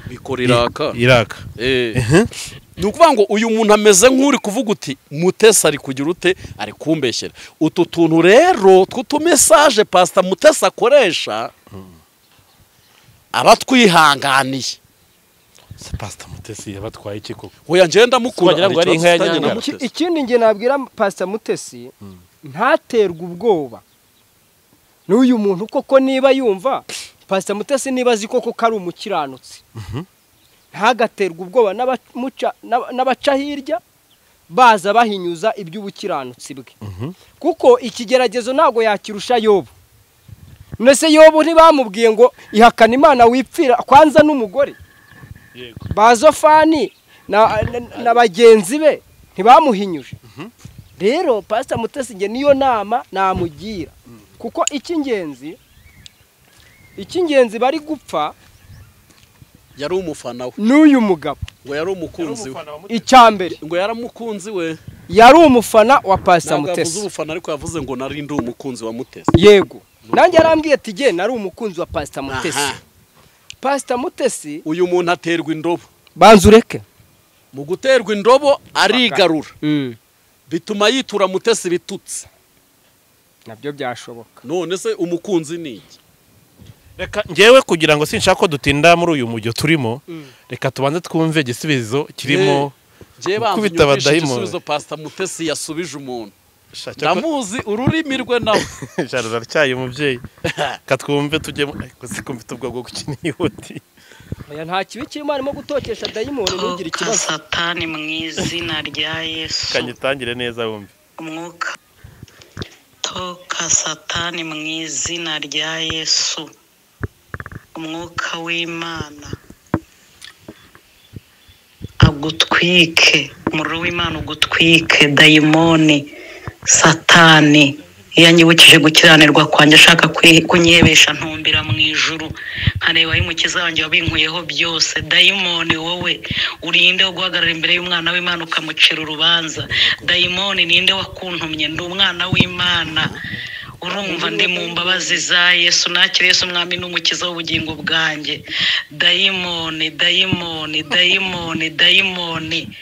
bikora iraka iraka Eh. ni ukuvuga ngo uyu muntu ameze nk'uri kuvuga uti mutesi ari kugira ute ari kumbeshyera utu tuntu rero tw'utumesaje pasita mutesi akoresha aba atwihanganiye se pasita mutesi yabatwaye iki koko oya njyewe ndamukunda Wagira ngo hari ari inka ya ikibazo Nyangara. mutesi. Iki- ikindi nge nabwira pasita mutesi ntaterwe ubwoba n'uyu muntu koko niba yumva pasita mutesi niba azi koko ko ari umukiranutsi ntagaterwe ubwoba n'abamuca- n'aba- n'abaca hirya baza bahinyuza iby'ubukiranutsi bwe kuko ikigeragezo ntabwo yakirusha yobu none se yobu ntibamubwiye ngo ihakana imana wipfira kwanza n'umugore bazofani na, na, na bagenzi be ntibamuhinyuje rero pasita mutesinge niyo nama namugira kuko icy'ingenzi icy'ingenzi bari gupfa yari umufana we n'uyu mugabo ngo yari umukunzi we icya mbere ngo yari umukunzi we yari umufana wa pasita ntabwo yavuze mutesi ubufana ariko yavuze ngo nari ndi umukunzi wa mutesi yego nanjye yarambwiye ati jye nari umukunzi wa pasita mutesi Aha. pasita mutesi uyu muntu aterwa indobo banza ureke mu guterwa indobo arigarura bituma yitura mutesi bitutse nabyo byashoboka none se umukunzi ni iki reka ngewe kugira ngo sinshaka ko dutinda muri uyu mujyo turimo reka tubanze twumve igisubizo kirimo njye banza Gukubita unyumvishe abadayimoni. igisubizo pasita mutesi yasubije umuntu Sha, cyakora- ndamuzi ururimi rwe nawe Jaro aratyaye umubyeyi reka twumve tujyemo ariko si ko mfite ubwoba bwo gukina iyuti oya nta kibi kirimo harimo gutotesha dayimoni ntugire Sohoka ikibazo satani mu izina rya yesu kanyitangire neza wumve umwuka toka satani mu izina rya yesu umwuka w'imana agutwike umuriro w'imana ugutwike dayimoni satani iyo anyibukije gukiranirwa kwanjye ashaka kwi- kunyebesha ntumbira mu ijuru nkareba y'umukiza wanjye wabinkuyeho byose dayimoni wowe urinde wo guhagarara imbere y'umwana w'imana ukamucira urubanza dayimoni ninde wakuntumye ndi umwana w'imana urumva ndi mu mbabazi za yesu nakire yesu umwami n'umukiza w'ubugingo bwanjye dayimoni dayimoni dayimoni dayimoni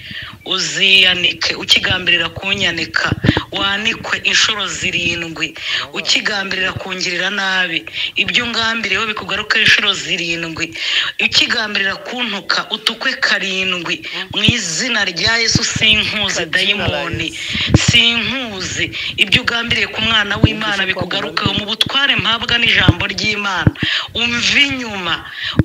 uziyanike ukigambirira kunyanika wanikwe inshuro zirindwi ukigambirira kungirira nabi ibyo ngambiriyeho bikugaruka inshuro zirindwi ukigambirira kuntuka utukwe karindwi mu izina rya yesu sinkuze dayimoni sinkuzi ibyo ugambiriye ku mwana w'imana bikugarukeho mu butware mpabwa n'ijambo ry'imana umva inyuma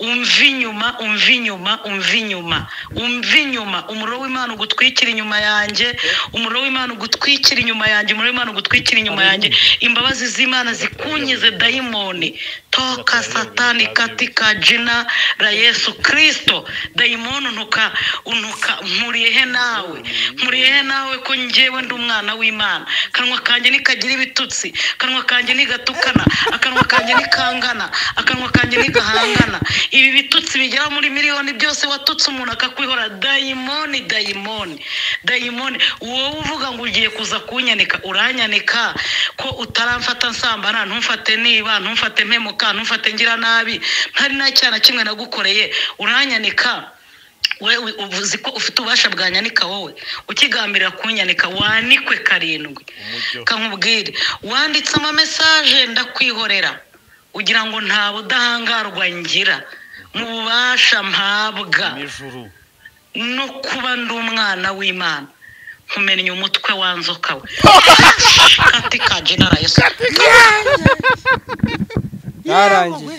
umva inyuma umva inyuma umva inyuma umva inyuma umuriro w'imana ugutwikira inyuma yanjye umuriro w'imana ugutwikira inyuma yanjye umuriro w'imana ugutwikira inyuma yanjye imbabazi z'imana zikunyize dayimoni toka satani katika jina la yesu kirisito dayimoni untuka untuka mpuriyehe nawe mpuriyehe nawe ko njyewe ndi umwana w'imana akanwa kanjye nikagira ibitutsi akanwa kanjye nigatukana akanwa kanjye nikangana akanwa kanjye nigahangana ibi bitutsi bigera muri miliyoni byose watutse umuntu akakwihora dayimoni dayimoni dayimoni wowe uvuga ngo ugiye kuza kunyanika uranyanika ko utaramfata nsambana ntumfate niba ntumfate mpemuka ntumfate ngira nabi ntari nta cyaha na kimwe nagukoreye uranyanika wewe ubu uzi ko ufite ububasha bwa nyanika wowe ukigambirira kunyanika wanikwe karindwi kankubwire wanditse amamesaje ndakwihorera ugira ngo nta budahangarwa ngira mu bubasha mpabwa nijuru no kuba ndi umwana w'imana nkumenya umutwe wa nzoka we katika jenera yesu byarangiye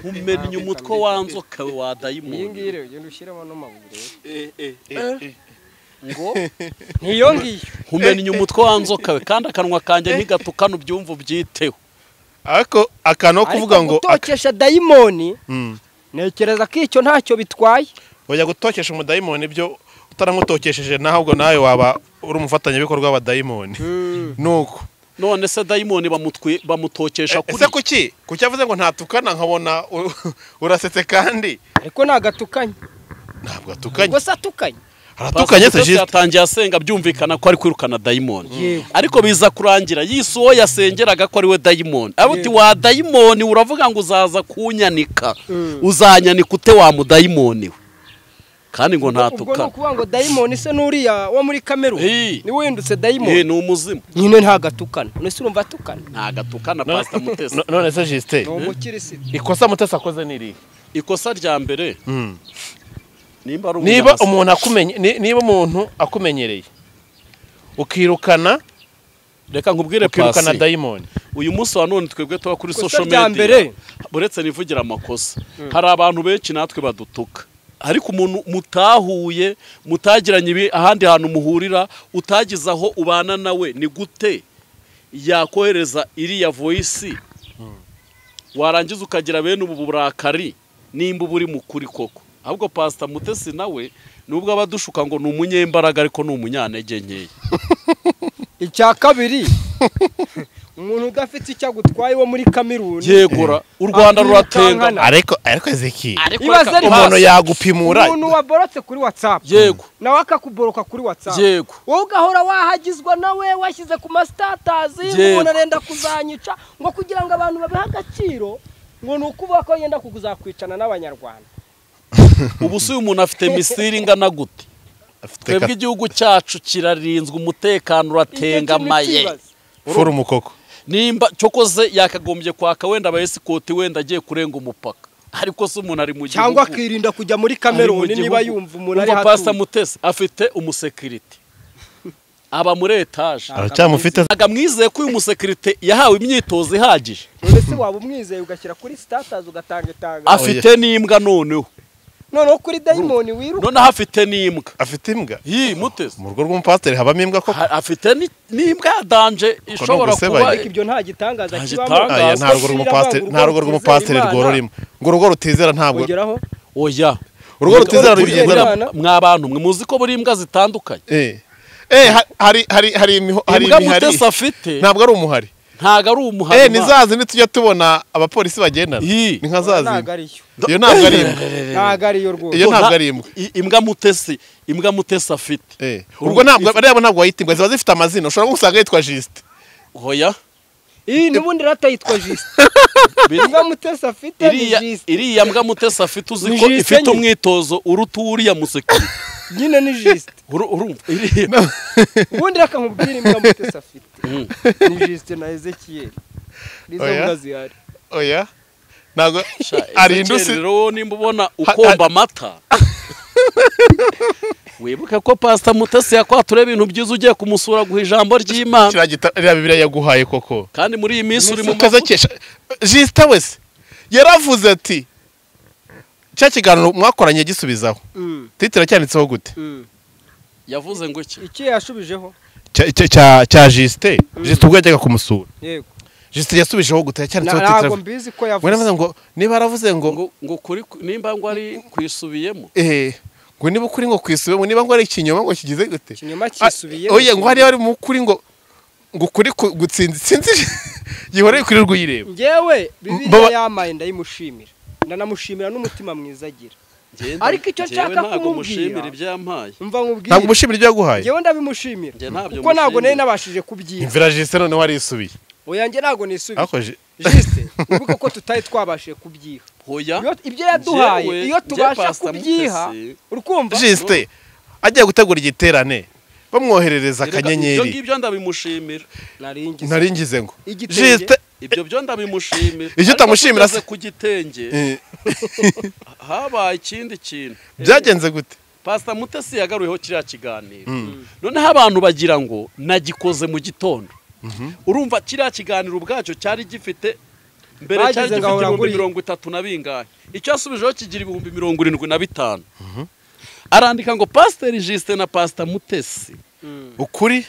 umennye umutwe wa nzoka we wa iyi dayimoni ngiyi rero ugenda ushyiramo n'amabuye ngo n'iyo ngiyo umennye umutwe wa nzoka we kandi akanwa kanjye ntigatukane ubyumva ubyiteho ariko akantu ko kuvuga ariko ngo gutotesha dayimoni Mm. ntekereza ko icyo ntacyo bitwaye ujya gutokesha umudayimoni ibyo utaramutokesheje nawe ubwo nawe waba uri umufatanyabikorwa w'abadayimoni nuko none se dayimoni bamutwi- bamutokesha kuri ese kuki kuki avuze ngo ntatukana nkabona u- urasetse kandi ariko ntabwo atukanye ntabwo atukanye ubwo se atukanye aratukanye se Pastor Mutesi jisite yatangiye asenga byumvikana ko ari kwirukana dayimoni Yego. ariko biza kurangira yise uwo yasengeraga ko ari we dayimoni avuga uti wa dayimoni uravuga ngo uzaza kunyanika uzanyanika ute wa mudayimoni we kandi ngo ubwo ni ntatukane ukuvuga ngo dayimoni se n'uriya wo muri kameruni Hey. niwe windutse Ye, dayimoni ni umuzimu nyine ntabwo atukana none se urumva atukana ntagatukana pasita mutesi none se jisite ni umukirisitu ikosa mutesi akoze ni irihe ikosa rya mbere nimba ari niba umunyamasi- umuntu akumenye ni- niba umuntu akumenyereye ukirukana reka nkubwire ukirukana pasi dayimoni uyu munsi wa none twebwe tuba kuri Ikosa social rya media mbere. uretse nivugira amakosa hari abantu benshi natwe badutuka ariko umuntu mutahuye mutagiranye ibi ahandi hantu muhurira utagize aho ubana nawe ni gute yakohereza iriya voyisi warangiza ukagira bene ubu burakari nimba uba uri mu kuri koko ahubwo pasita mutesi nawe nubwo aba adushuka ngo ni umunyembaraga ariko ni umunyantege nkeya icya kabiri umuntu udafite icyo agutwaye wo muri kameruni yegura u rwanda ruratenga Akwirukankana. ariko ariko zeki ariko Ibaze reka rero- umuntu uhaze. yagupimura umuntu waborotse kuri watsapu yego nawe akakuboroka kuri watsapu yego wowe ugahora wahagizwa nawe washyize ku masitatazi ngo Yego. umuntu arenda kuzanyica ngo kugira ngo abantu babihe agaciro ngo ni ukuvuga ko yenda kuzakwicana n'abanyarwanda ubu si uyu muntu afite misiri ingana gute afite twebwe igihugu cyacu kirarinzwe umutekano Icyo uratengamye kintu kibazo. furu umukoko nimba cyokoze yakagombye kwaka wenda abayesikoti wenda agiye kurenga umupaka ariko se umuntu ari mu gihugu cyangwa akirinda kujya muri kameruni niba yumva umuntu ari pasita hatuye mutesi afite umusekirite aba muri etaje aracyamufite ntabwo amwizeye ko uyu musekirite yahawe imyitozo ihagije mbese waba umwizeye ugashyira kuri sitatazi ugatanga itanga afite n'imbwa noneho noneho kuri dayimoni wiruka noneho afite n'imbwa afite imbwa iyi mutesi mu rugo rw'umupasiteri habamo imbwa koko ha- afite ni- n'imbwa ya danje ishobora ugusebanya. kuba ariko ibyo nta gitangaza Nta kibamo gitangaza. aya nta rugo Basira rw'umupasiteri banga nta rugo rw'umupasiteri rutizera rworora imbwa ngo urugo rutizera ntabwo kugeraho oya urugo rutizera Buriya- rubigendana buriya mwa bantu mwe muzi ko buri imbwa zitandukanye eh eh ha- hari hari hari imiho hari imbwa imihari mutesi afite ntabwo ari umuhari ntago ari eh umuhari ni za zindi tujya tubona abapolisi bagendana Ii. ni nka za ntabwo zindi ariyo iyo ntabwo ari imbwa ntabwo ariyo rwose iyo Ubwo ntabwo nta- ari imbwa i- imbwa mutesi imbwa mutesi afite eh ubwo ntabwo ariya ntabwo wayita imbwa ziba zifite amazina ushobora gusanga yitwa jisite hoya iyi n'ubundi rata yitwa jisite imbwa mutesi afite ni iriya jisite iriya mbwa mutesi afite uzi Ni ko jisite ifite nyine. umwitozo uruta uwuriya musekirite nyine ni jisite Uru- urumva iriya ubundi reka nkubwire imbwa mutesi afite Mm. ni jisite na ezekiyeli nizo Oya. mbwa zihari oya ntabwo Sha, hari Ezekiel indusi rero wowe nimba ubona ukomba amata wibuke ko pasita mutesi yakwatura ibintu byiza ugiye kumusura guha ijambo ry'imana kiriya gita- iriya bibiliya yaguhaye koko kandi muri iyi minsi uri mu mavuta. ukazakesha jisite wese yaravuze ati cya kiganiro mwakoranye gisubizaho Mm, titira cyanditseho gute mm. yavuze ngo iki iki yashubijeho Cya- cya- cya- cya jisite jisite ubwo yajyaga kumusura yego jisite yasubijeho gute yacyanditseho titira ntabwo mbizi ko ngo naravuze yavuze ngo niba yaravuze ngo ngo ngo kuri nimba ngo ari kwisubiyemo eh ngo niba ukuri ngo kwisubemo niba ngo ari ikinyoma ngo kigize gute ikinyoma Ah, kisubiye oya ngo hariya bari mu kuri ngo ngo ukuri ku- gutsinzi sinzi gihora kuri rw'uyireba ngewe bibiliya Baba- yamaye ndayimushimira ndanamushimira n'umutima mwiza agira Njye- Ariko icyo njyewe nshaka ntabwo kumubwira- mushimira ibyo yampaye mva ntabwo nkubwire umushimira ibyo yaguhaye ngewe ndabimushimira Njye ntabyo kuko ntabwo nari mushimira. nabashije kubyiba imvira jisite noneho arisubiye oya njye ntabwo nisubiye akoje jisite wibuke ko tutari twabashije kubyiha hoya Iyo- ibyo yaduhaye Njyewe- iyo tubasha njye Pastor kubyiha Mutesi- urukumva jisite agiye gutegura igiterane bamwoherereza Reka, Ibyo akanyenyeri ngibyo ndabimushimira. naringize nari ngize ngo Igitenge. jisite Ibyo byo ndabimushimira. Icyo utamushimira Ariko tugeze ku gitenge eh, habaye ikindi kintu. byagenze gute Pastor Mutesi yagaruyeho kiriya kiganiro. Noneho abantu bagira ngo nagikoze mu gitondo. Urumva kiriya kiganiro ubwacyo cyari gifite mbere Bagize cyari ngo gifite ahora ibihumbi nguriye. mirongo itatu na bingahe. Icyo yasubijeho kigira ibihumbi mirongo irindwi na bitanu. Arandika ngo Pasiteri Justin na Pastor Mutesi ukuri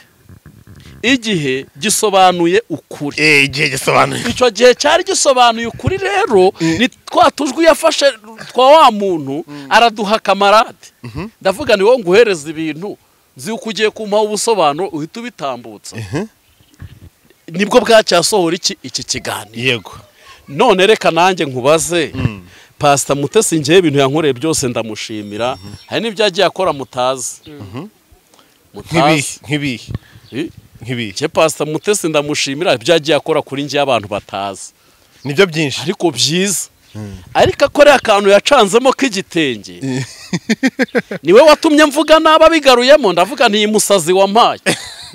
igihe gisobanuye ukuri. eh igihe gisobanuye icyo gihe cyari gisobanuye ukuri rero ni twa tujwi yafashe twa wa muntu araduha kamarade ndavuga ni wowe nguhereza ibintu nzi uko ugiye kumpaha ubusobanuro uhita ubitambutsa nibwo bwacyasohora iki iki kiganiro yego none reka nanjye nkubaze pasita mutesi ngewe ibintu yankoreye byose ndamushimira hari n'ibyo yagiye akora mutazi nk'ibihe mutazi nk'ibihe Eh, nk'ibihe nge pasita mutesi ndamushimira ibyo yagiye akora kuri njye abantu batazi nibyo byinshi ariko byiza ariko akora akantu yacanzemo k'igitenge niwe watumye mvuga nabi abigaruyemo ndavuga ntiyi musazi wampaye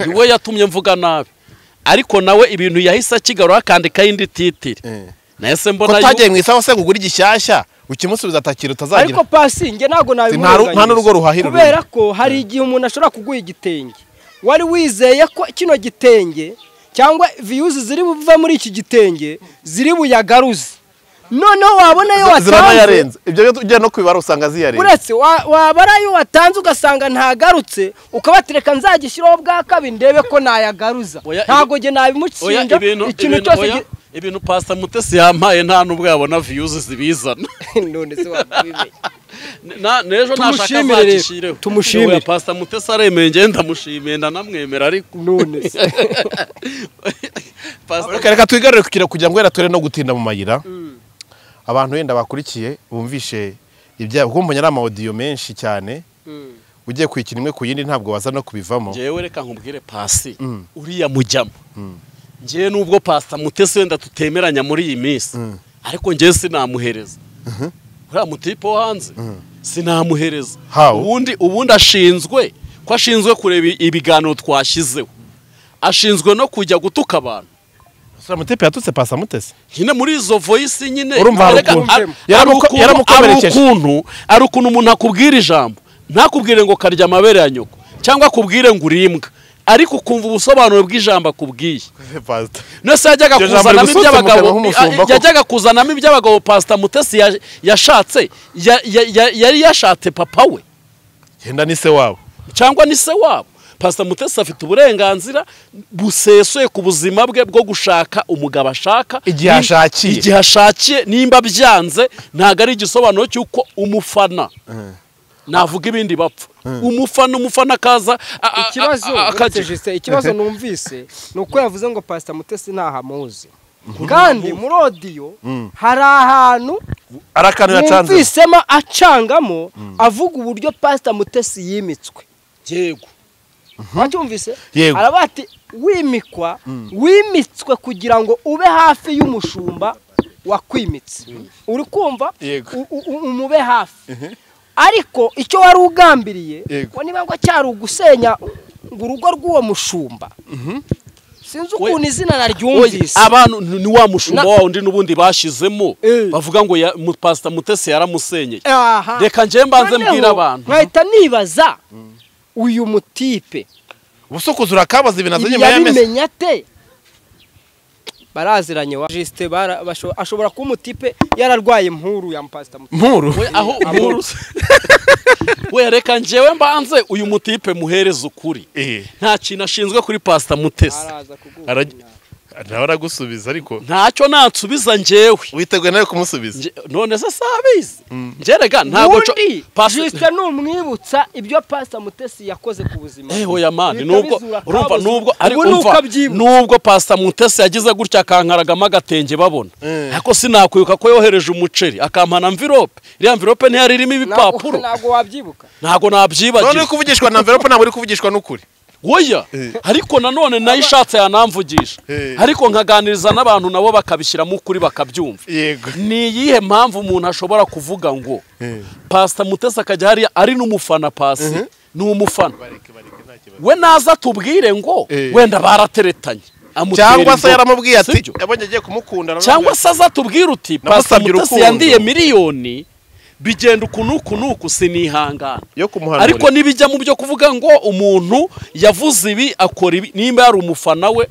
niwe yatumye mvuga nabi ariko nawe ibintu yahise akigarura akandikaho indi titiri nahise ko mbona utagiye yu- mu isaha se ngo ugure igishyashya ukimusubiza atakira utazagira ariko pasi njye ntabwo nta ru- nta n'urugo ruhahira kubera ko hari igihe umuntu ashobora kuguha igitenge wari wizeye ko kino gitenge cyangwa viyuzi ziri buve muri iki gitenge ziri buyagaruze noneho wabona ayo watanze ziranayarenze ibyo byo ujya no kubibara usanga ziyarenze uretse wa- waba ari ayo watanze ugasanga ntagarutse ukabatereka nzagishyiraho bwa kabiri ndebe ko nayagaruza Oya, ibi- ntabwo njye Oya, nabimukinja ibintu ikintu ibintu- cyose oya, gi- ibintu pasita mutesi yampaye nta n'ubwo yabona viyuzi zibizana none se wabimenya Na- n'ejo nashaka Tumushimire rero. azagishireho Tumushimire. Oya, pasita mutesi aremeye njye ndamushimiye ndanamwemera ariko none se pasita reka reka twigarure kugira kugira ngo wenda ture no gutinda mu mayira abantu wenda bakurikiye bumvishe ibyabo kuko mbonye ari amawodiyo menshi cyane ugiye kwikina imwe ku yindi ntabwo waza no kubivamo ngewe reka nkubwire pasi Mm. uriya mujyamo ngewe nubwo pasita mutesi wenda tutemeranya muri iyi minsi ariko ngewe sinamuhereza uriya mutipe wo hanze sinamuhereza How? ubundi ubundi ashinzwe ko ashinzwe kureba ibiganiro twashyizeho ashinzwe no kujya gutuka abantu sura mutepe yatutse pasa mutesi nyine muri izo voyisi nyine Urumva hari Reka- ukuntu. ar- Yaramuko- ari ukuntu- yaramukomerekeje. ari ukuntu ari ukuntu umuntu akubwira ijambo ntakubwire ngo karya amabere ya nyoko cyangwa akubwire ngo uri imbwa ariko ukumva ubusobanuro bw'ijambo akubwiye pasita nose yajyaga Iryo jambo kuzanamo rigusutse mu kanwa iby'abagabo nk'umushumba koko. yajyaga kuzanamo iby'abagabo pasita mutesi ya- yashatse ya- ya- ya- yari yashatse papa we yenda ni se wabo cyangwa ni se wabo pasita mutesi afite uburenganzira busesuye ku buzima bwe bwo gushaka umugabo ashaka Igihe Ni- ashakiye. igihe ashakiye nimba byanze ntabwo ari igisobanuro cy'uko umufana navuga ibindi bapfa umufana umufana akaza a- a- a- ikibazo a- uretse akagira- Justin, ikibazo numvise ni uko yavuze ngo pasita mutesi ntahamuzi kandi muri odiyo hari ahantu ari akantu yacanze numvisemo acangamo avuga uburyo pasita mutesi yimitswe yego wacyumvise Yego. araba ati wimikwa wimitswe kugira ngo ube hafi y'umushumba wakwimitse uri kumva Yego. U- u- u- umube hafi ariko icyo wari ugambiriye Yego. ngo niba ngo cyari ugusenya urugo rw'uwo mushumba sinzi ukuntu izina naryumvise abantu ni ni wa mushumba Na- wa wundi n'ubundi bashyizemo Eh. bavuga ngo ya- mu- pasita mutesi yaramusenyeye Aha. reka njye mbanze Noneho mbwira abantu nkahita nibaza uyu mutipe ubusukuzi urakabaza ibintu azanye nyuma y'amezi yabimenya ate baraziranye wa jisite bara- basho- ashobora kuba umutipe yararwaye impuru ya mpasita mutipe mpuru we aho muruze we reka njyewe mbanze uyu mutipe muhereze ukuri Eh, nta kintu ashinzwe kuri pasita mutesi araza araj- kuguha nawe aragusubiza ariko ntacyo nansubiza njyewe witeguye nawe kumusubiza Nje- none se si abizi ngerega ntabwo co- ubundi Pasi- jisite ni umwibutsa ibyo pasita mutesi yakoze ku buzima Eh, oya mani Bihita nubwo bizura urumva kabuza. nubwo ariko Ubu ni uko umva abyibutsa. nubwo pasita mutesi yagize gutya akankaragamo agatenge babona ariko sinakwibuka ko yohereje umuceri akampana amvirope iriya mvirope ntiyari irimo Ntabwo- ibipapuro ntabwo wabyibuka ntabwo none uri nabyibagiwe kuvugishwa na mverope ntabwo uri kuvugishwa n'ukuri woya ariko nanone nayo ishatse yanamvugisha Eh. ariko nkaganiriza n'abantu nabo bakabishyiramo ukuri bakabyumva yego ni iyihe mpamvu umuntu ashobora kuvuga ngo Eh. pasita mutesi akajya hariya ari n'umufana pasi ni umufana we naza atubwire ngo Eh. wenda barateretanye amutera cyangwa se inzoka. yaramubwiye ati Sibyo? yabonye agiye kumukunda cyangwa se aza atubwire uti pasita Namusabye mutesi urukundo." yandiye miliyoni bigenda uku n'uku n'uku sinihangana yo kumuhanura ariko nibijya mu byo kuvuga ngo umuntu yavuze ibi akora ibi nimba yari umufana we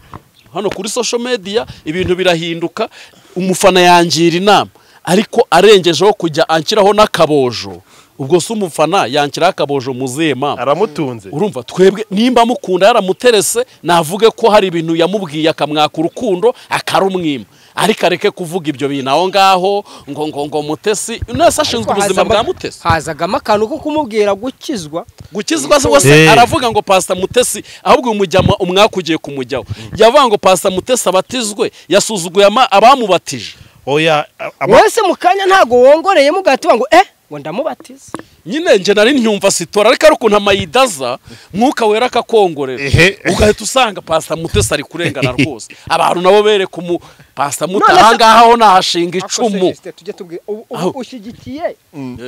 hano kuri social media ibintu birahinduka umufana yangira inama ariko arengejeho kujya anshyiraho n'akabojo ubwo se umufana yanshyiraho akabojo mu zihe mpamvu aramutunze urumva twebwe nimba mukunda yaramuterese navuge ko hari ibintu yamubwiye akamwaka urukundo akarumwima ariko areke kuvuga ibyo bintu aho ngaho ngo ngo ngo mutesi nese ashinzwe ubuzima bwa mutesi hazagamo akantu ko kumubwira gukizwa gukizwa se wose Eh. aravuga ngo pasita mutesi ahubwo uyu mujyama umwaka ugiye kumujyaho yavuga ngo pasita mutesi abatizwe yasuzuguye ama- abamubatije oya a- ama- wese mu kanya ntabwo wongoreyemo ugahita ngo eh ngo ndamubatiza nyine njye nari ntyumva sitora ariko ari ukuntu amayidaza mwuka wera akakongorera Ehe. ugahita usanga pasita mutesi ari kurengana rwose abantu nabo bereka umu pasita mute None se- ahangaha ho nahashinga icumu Akoseresite, tujye tubwira ubu- ubu Aho. ushyigikiye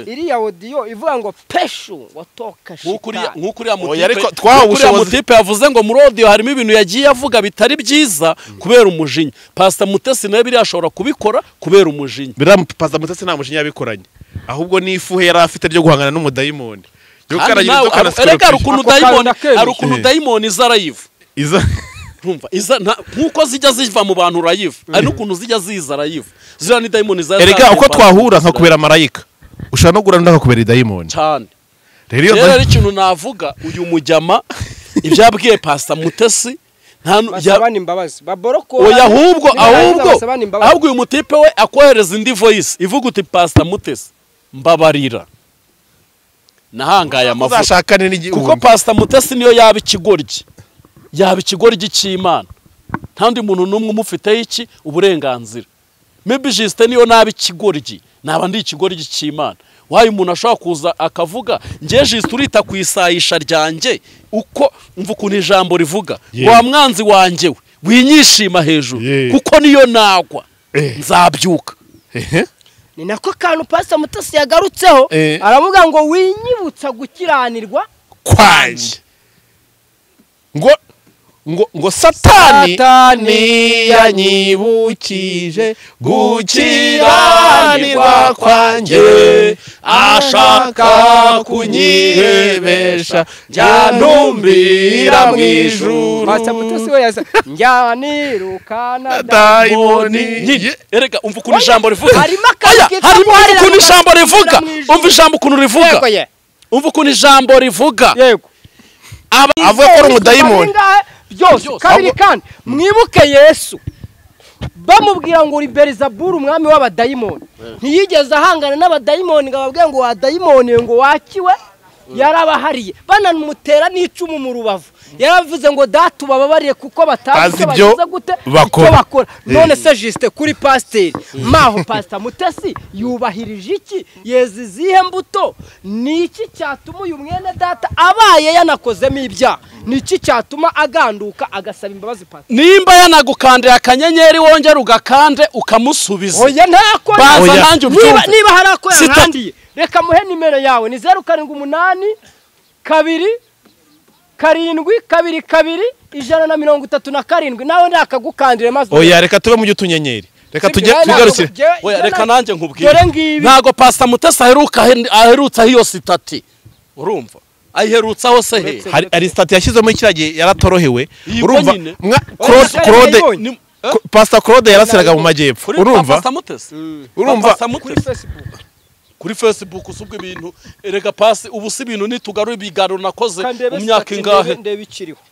iriya odiyo ivuga ngo peshu watoka nk'uko uriya- shitani nk'uko uriya Oya, ariko mutipe- twahawe nk'uko uriya ubushobozi. mutipe yavuze ngo muri odiyo harimo ibintu yagiye avuga bitari byiza kubera umujinya pasita mutesi nawe biriya ashobora kubikora kubera umujinya biriya paza mutesi nta mushinya yabikoranye ahubwo ni ifuhe yari afite ryo guhangana n'umudayimoni yo Kandi karagira nawe inzoka na aru- erega hari ukuntu Ako kantu dayimoni nakebuye. hari ukuntu Eh. dayimoni iza arayiva iza ntumva iza nta- nk'uko zijya ziva mu bantu urayiva hari n'ukuntu zijya ziza arayiva ziriya ni dayimoni iza erega zagiye uko mu bantu twahura zira- nkakubera marayika ushobora no guhura ndakakubera idayimoni cyane rero iyo rero dayi- rero ikintu navuga uyu mujyama ibyabwiye pasita mutesi nta nu- ya- basabane imbabazi baborokora oya ahubwo ahubwo basabane imbabazi ahubwo uyu mutipe we akohereza indi voyisi ivuga uti pasita mutesi mbabarira nahangaye amavuta uzashakane n'igihumbi kuko pasita mutesi niyo yaba ikigoryi yaba ikigoryi cy'imana nta undi muntu n'umwe umufiteho iki uburenganzira mebi jisite niyo naba ikigoryi naba ndi ikigoryi cy'imana wayo umuntu ashobora kuza akavuga ngewe jisite urita ku isayisha ryanjye uko mva ukuntu ijambo rivuga Ye. wa mwanzi wanjye we winyishima hejuru Ye. kuko niyo nagwa Eh. nzabyuka Ehe. ni nako kantu pasita mutasi yagarutseho Eh. aravuga ngo winyibutsa gukiranirwa kwanjye ngo ngo ngo satani Satani yanyibukije gukiranirwa kwanjye ashaka kunyihebesha, ntumbira mu ijuru. pasita mutasi we yaza njyanirukana dayimoni Nyine, erega umva ukuntu ijambo rivuga harimo akantu Oya, kitwa harimo guharanira ukuntu ijambo rivuga mu ijuru. umva ijambo ukuntu rivuga yego ye umva ukuntu ijambo rivuga yego Aba- avuga ko ari umudayimoni Baringahe? byose Byose. kabiri kandi mwibuke yesu bamubwira ngo uri berizaburu umwami w'abadayimoni ntiyigeze ahangana n'abadayimoni ngo ababwire ngo wadayimoni ngo wakiwe yarabahariye banamutera n'icumu mu rubavu yaravuze ngo data ubababariye kuko batazi Bazi icyo ibyo bagize gute bakora." icyo bakora none se jisite kuri pasiteri maho pasita mutesi yubahirije iki yeza izihe mbuto ni iki cyatuma uyu mwene data abaye yanakozemo ibyaha ni iki cyatuma aganduka agasaba imbabazi pasita nimba yanagukandira akanyenyeri wongera ugakande ukamusubiza oya ntako Baza Oya. nanjye niba, ubyumve niba hari ako Sita- yankandiye reka muhe nimero yawe ni zeru karindwi umunani kabiri karindwi kabiri kabiri ijana na mirongo itatu na karindwi nawe ntakagukandire maze oya reka tube mu by'utunyenyeri reka tujye tugarukire Oya, reka nanjye nkubwire dore ngibi ntabwo pasita mutesi aheruka ahen- aherutsaho iyo sitati urumva ayiherutsaho se he Uretse- hari hari sitati yashyizwemo kiriya gihe yaratorohewe Iyi urumva ko nyine. mwa Claude Oya, Claude yayibonye. Ni- Pastor Claude yarasiraga mu majyepfo kuri urumva pasita mutesi Urumva- Pastor Mutesi. kuri facebook kuri facebook usubwa ibintu erega pasi ubu si ibintu nitugarura ibiganiro nakoze kandebe mu myaka sitati, ingahe ndebe- ndebe ikiriho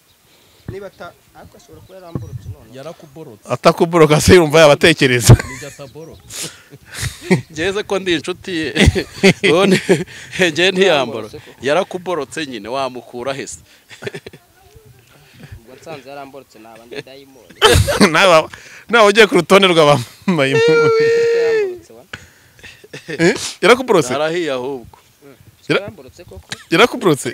niba ata ariko ashobora kuba yaramburutse none yarakuborotse atakuboroka se yumva yabatekereza ngeze ko ndi inshuti ye none ngeye ntiyambara yarakuborotse nyine wamukura hese ubwo nsanze yaramburutse naba ndi dayimoni nawe nawe ugiye ku rutonde rw'abambaye yaramburutse wa yarakuborotse arahiye ahubwo Yara- yaramburutse koko yarakuborotse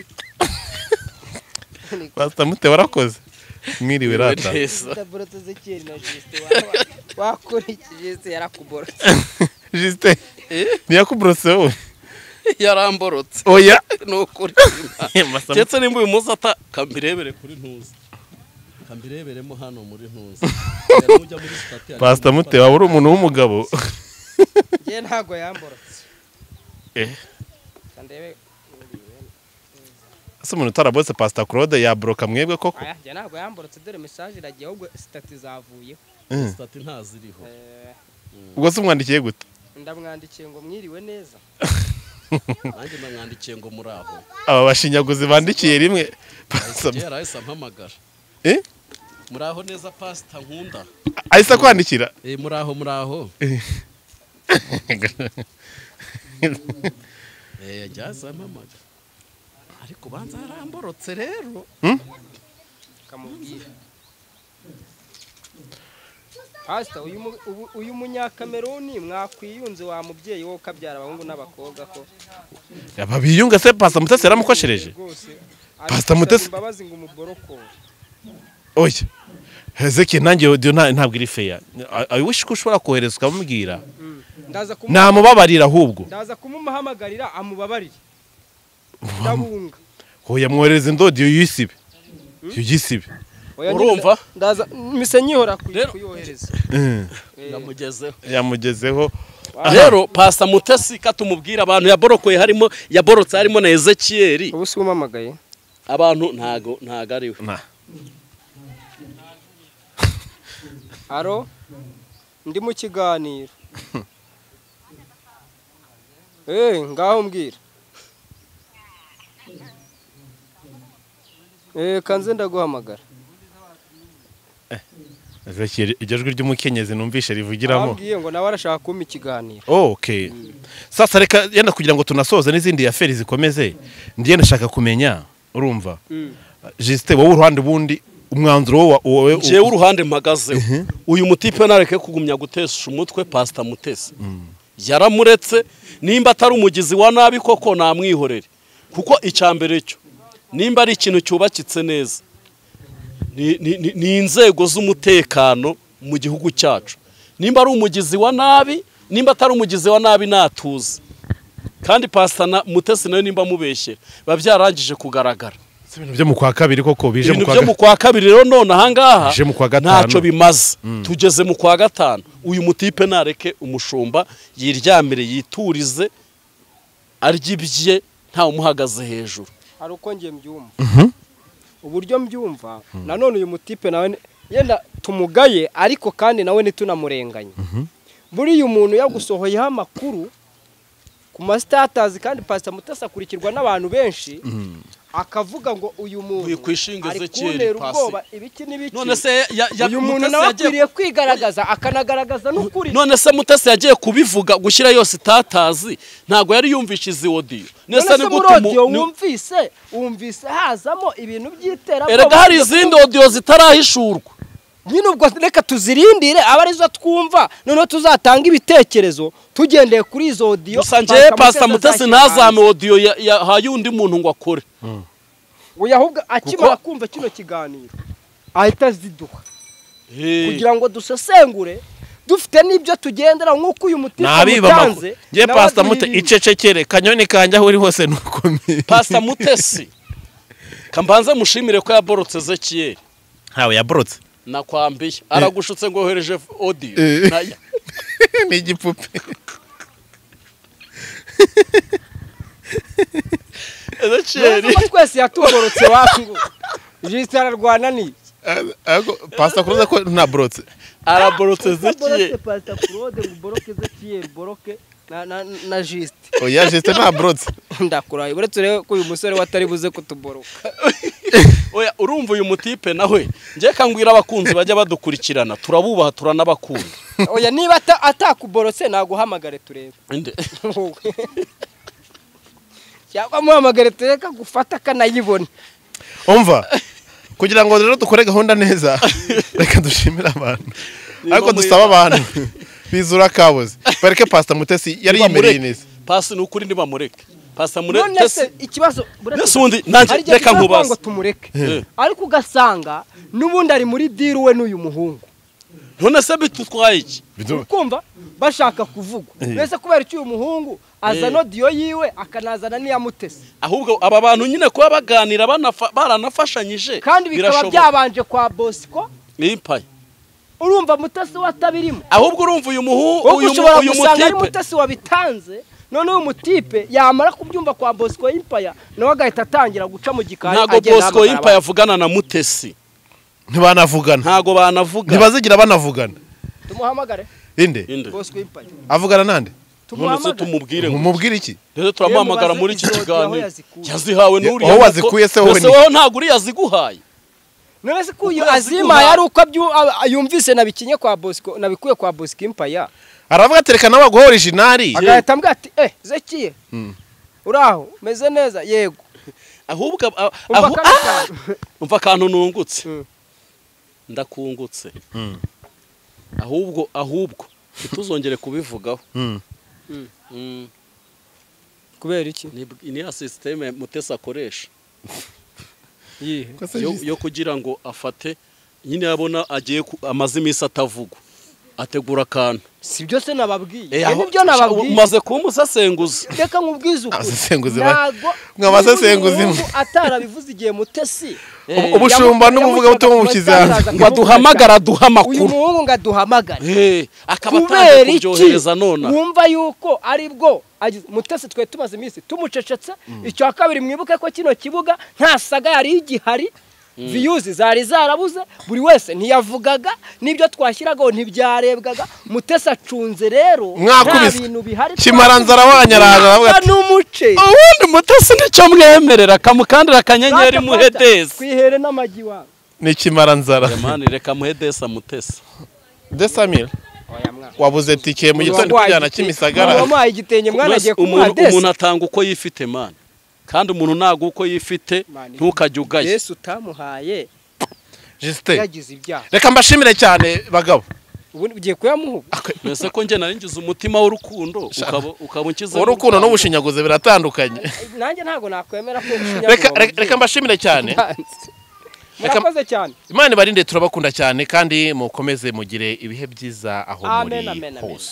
pasita mute warakoze mwiriwe rata neza yaramburutse zikiri na jisite waba- wakurikije jisite yarakuborotse jisite ntiyakuborotse wowe yaramborotse oya ni ukuri Pastor Mute- ndetse nimba uyu munsi ata kambirebere kuri ntuzi kambireberemo hano muri ntuzi Yaramujya muri sitati, ariko pasita mute waba uri umuntu w'umugabo njye ntago yamburutse Eh. kandebe ese umuntu utarabose pasita claude yaboroka mwebwe koko aya njye ntago yamburutse dore mesaje iragiye ahubwo sitati zavuyeho sitati ntaziriho Eh, ubwo se umwandikiye gute ndamwandikiye ngo mwiriwe neza nanjye namwandikiye ngo muri aho aba bashinyaguzi bandikiye rimwe Pastor Mute- kera ahise ampamagara Eh? muri aho neza pasita nkunda ahise akwandikira Eh, muri aho muri aho Eh, yajya azampamagara ariko banza yaramborotse rero kamubwira pasita uyu mu- ubu- uyu munyakameruni mwakwiyunze wa mubyeyi wo ukabyara abahungu n'abakobwa ko babiyunga se pasita mutesi yaramukoshereje rwose Pastor aragusaba Mutesi- imbabazi ngo umuborokore oya hezeki nanjye odiyo nta- ntabwo iri feya awishi ko ushobora kohereza ukamubwira ndaza kumu- namubabarira ahubwo ndaza kumumuhamagarira amubabarire ndabunga oya mwohereza indodiyo yisibe yisibe Oya, Urumva? ndaza- ndaza mise nkihora kuy- Rero- kuyohereza Eh, yamugezeho yamugezeho rero pasita mutesi katumubwira abantu yaborokoye harimo yaborotse harimo na ezekiyeri ubu si wumamagaye abantu ntago ntago ari we Na- aro ndi mu kiganiro eh ngaho mbwira eh kanze ndaguhamagara Gashye, iryo jwi ry'umukenyezi numvishe rivugiramo ababwiye ngo nawe arashaka kumpa ikiganiro okay sasa reka yenda kugira ngo tunasoze n'izindi aferi zikomeze ndiye ndashaka kumenya urumva jisite wowe uruhande ubundi umwanzuro wowe wa- wowe u- jewe uruhande mpagazeho uyu mutipe nareke kugumya gutesha umutwe pasita mutesi yaramuretse nimba atari umugizi wa nabi koko namwihorere kuko icya mbere cyo nimba ari ikintu cyubakitse neza ni- ni- ni- ni inzego z'umutekano mu gihugu cyacu nimba ari umugizi wa nabi nimba atari umugizi wa nabi natuze kandi pasita na- mutesi nayo nimba amubeshyera biba byarangije kugaragara si ibintu byo mu kwa kabiri koko bije mu ibintu kwa byo mu kwa kabiri rero none ahangaha Bije mu kwa gatanu. ntacyo bimaze tugeze mu kwa gatanu uyu mutipe nareke umushumba yiryamire yiturize arye ibye ntawe umuhagaze hejuru hari uko njye mbyumva uburyo mbyumva nanone uyu mutipe nawe ni- yenda tumugaye ariko kandi nawe ntitunamurenganye buriya umuntu yagusohoyeho amakuru ku masitatazi kandi pasita mutasi akurikirwa n'abantu benshi akavuga ngo uyu muntu Wikwishingeze ari kera, kuntera Pasi. ubwoba ibiki n'ibiki none se ya- ya- uyu muntu Mutesi nawe yagiye- akwiriye kwigaragaza akanagaragaza n'ukuri none se mutesi yagiye kubivuga gushyira yose itatazi ntabwo yari yumvishe izi odiyo none se ni muri gute odiyo mu- ni- wumvise wumvise hazamo ibintu by'iterabwoba erega hari izindi odiyo zitarahishurwa nyine ubwo reka tuzirindire aba arizo twumva noneho tuzatanga ibitekerezo tugendeye kuri izo odiyo gusa njyewe pasita mutesi azashyira ntazame hanze. odiyo ya- yahaye undi muntu ngo akore oya ahubwo akimara Kuko- kumva kino kiganiro ahita ziduha Eh. kugira ngo dusesengure dufite n'ibyo tugendera nk'uko uyu mutima nabibamakuru mutanze ngiye nawe pasita mute azirinde. icecekere kanyoni kanjye aho uri hose nukomeye pasita mutesi kambanze mushimire ko yaborotse zekiyeri ntawe yaborotse nakwambiye aragushutse ngo wohereje odiyo Eh. naya ni igipupe ezekiyeri Urumva ko twese yatugorotse wangu jisita ararwana ni pasita kuruza ko ntaborotse araborotse boroke zekiyeri pasita kurode ngo uboroke zekiyeri boroke na- na na jisite oya jisite ntaborotse ndakuraye uretse urebe ko uyu musore we atari buze kutuboroka oya urumva uyu mutipe nawe njye kangwira abakunzi bajya badukurikirana turabubaha turanabakunda oya niba ata- atakuborotse naguhamagare turebe Inde? wowe. cyangwa amuhamagare turebe ko agufata akanayibona umva kugira ngo rero dukore gahunda neza reka dushimire abantu Niba ariko muri- dusaba abantu bizura kabuze bareke pasita mutesi yari yimereye Nibamureke. neza pasi ni ukuri ntibamureke pasita none se mutesi ikibazo Ese ubundi nanjye hari igihe reka tuzavuga nkubaze. ngo tumureke Eh. ariko ugasanga n'ubundi ari muri diru we n'uyu muhungu none se bitutwaye iki Bidu- kumva bashaka kuvugwa mbese kubera icyo uyu muhungu azana odiyo yiwe akanazana n'iyamutese ahubwo aba bantu nyine kuba baganira banafa- baranafashanyije kandi bikaba birashoboka byabanje kwa bosiko Ni impaye urumva mutasi we atabirimo ahubwo urumva uyu muhu wowe uyu mu- ushobora uyu gusanga ari mutipe mutasi wabitanze noneho uyu mutipe yamara kubyumva kwa bosco y'impaya nawe agahita atangira guca mu gikari ntago agenda bosco ahamagara y'impaye avugana na mutesi ntibanavugana ntago banavuga ntibazigira banavugana abantu. tumuhamagare inde Inde. bosco y'impaya avugana none nande se tumuhamagare tumubwire ngo mumubwire iki rero turamuhamagara muri iki Yewe mubaze izo kiganiro yaho yazikuye. yazihawe n'uriya Aho muto- wazikuye se wowe Ese ni- wowe ntabwo uriya yaziguhaye none se ko uyu Ukwezi azima guhaha. yari uko abyu- a- yumvise nabikinye kwa bosco nabikuye kwa bosco y'impaya aravuga ati reka nawe aguhe orijinari agahita ambwira ati eh zekiye uraho meze neza yego ahubwo ab- a- umva ahu- kano Ah! kantu. umva akantu nungutse Mm. ndakungutse ahubwo ahubwo ntituzongere kubivugaho Mm. kubera iki ni ni ya sisiteme mutesi akoresha yihe yo, yo kugira ngo afate nyine yabona agiye ku- amaze iminsi atavugwa ategura akantu si byose nababwiye Eh, ibi aho- nibyo nababwiye umaze kuba umusesenguzi reka nkubwize Abasesenguzi ba- ntabwo mwa basesenguzi niba uyu mwe. muhungu atarabivuze igihe mutesi Ubu- ubushumba n'umuvugabutumwa mu kiganza. ngo aduhamagara aduha uyu amakuru muhungu ngo aduhamagare Eh, akaba kubera atangiye iki kubyohereza nona wumva yuko ari bwo agize- mutesi twari tumaze iminsi tumucecetse icya kabiri mwibuke ko kino kibuga nta saga yari igihari viyuzi zari zarabuze buri wese ntiyavugaga n'ibyo twashyiragaho ntibyarebwaga mutesi acunze rero nta Mwakubise. bintu bihari kimaranzara wanyarara aravuga Mwakubise ati n'umuce ubundi mutesi nicyo mwemerera akamukandira akanyenyeri Ntacyo afata. muhedezi twihere n'amagi wawe n'ikimara nzara mani reka muhe desa mutesa desamira wabuze tike mu gitondo Wamuhaye tujyana igitenge- kimisagara wamuhaye igitenge mwana agiye kumuha umuntu umuntu desi atanga uko yifite mani kandi umuntu ntabwo uko yifite Mani. ntukajye ugaya desi utamuhaye jisite yagize ibyaha reka mbashimire cyane bagabo ubu ugiye kuyamuha mbese ko njye narinjiza umutima w'urukundo ukaba- ukaba unshyize urukundo n'ubushinyaguzi biratandukanye nanjye ntabwo nakwemera ko Reka- reka- reka mbashimire cyane Reka- murakoze cyane imana ibarinde turabakunda cyane kandi mukomeze mugire ibihe byiza aho Amen, muri amen, amen. hose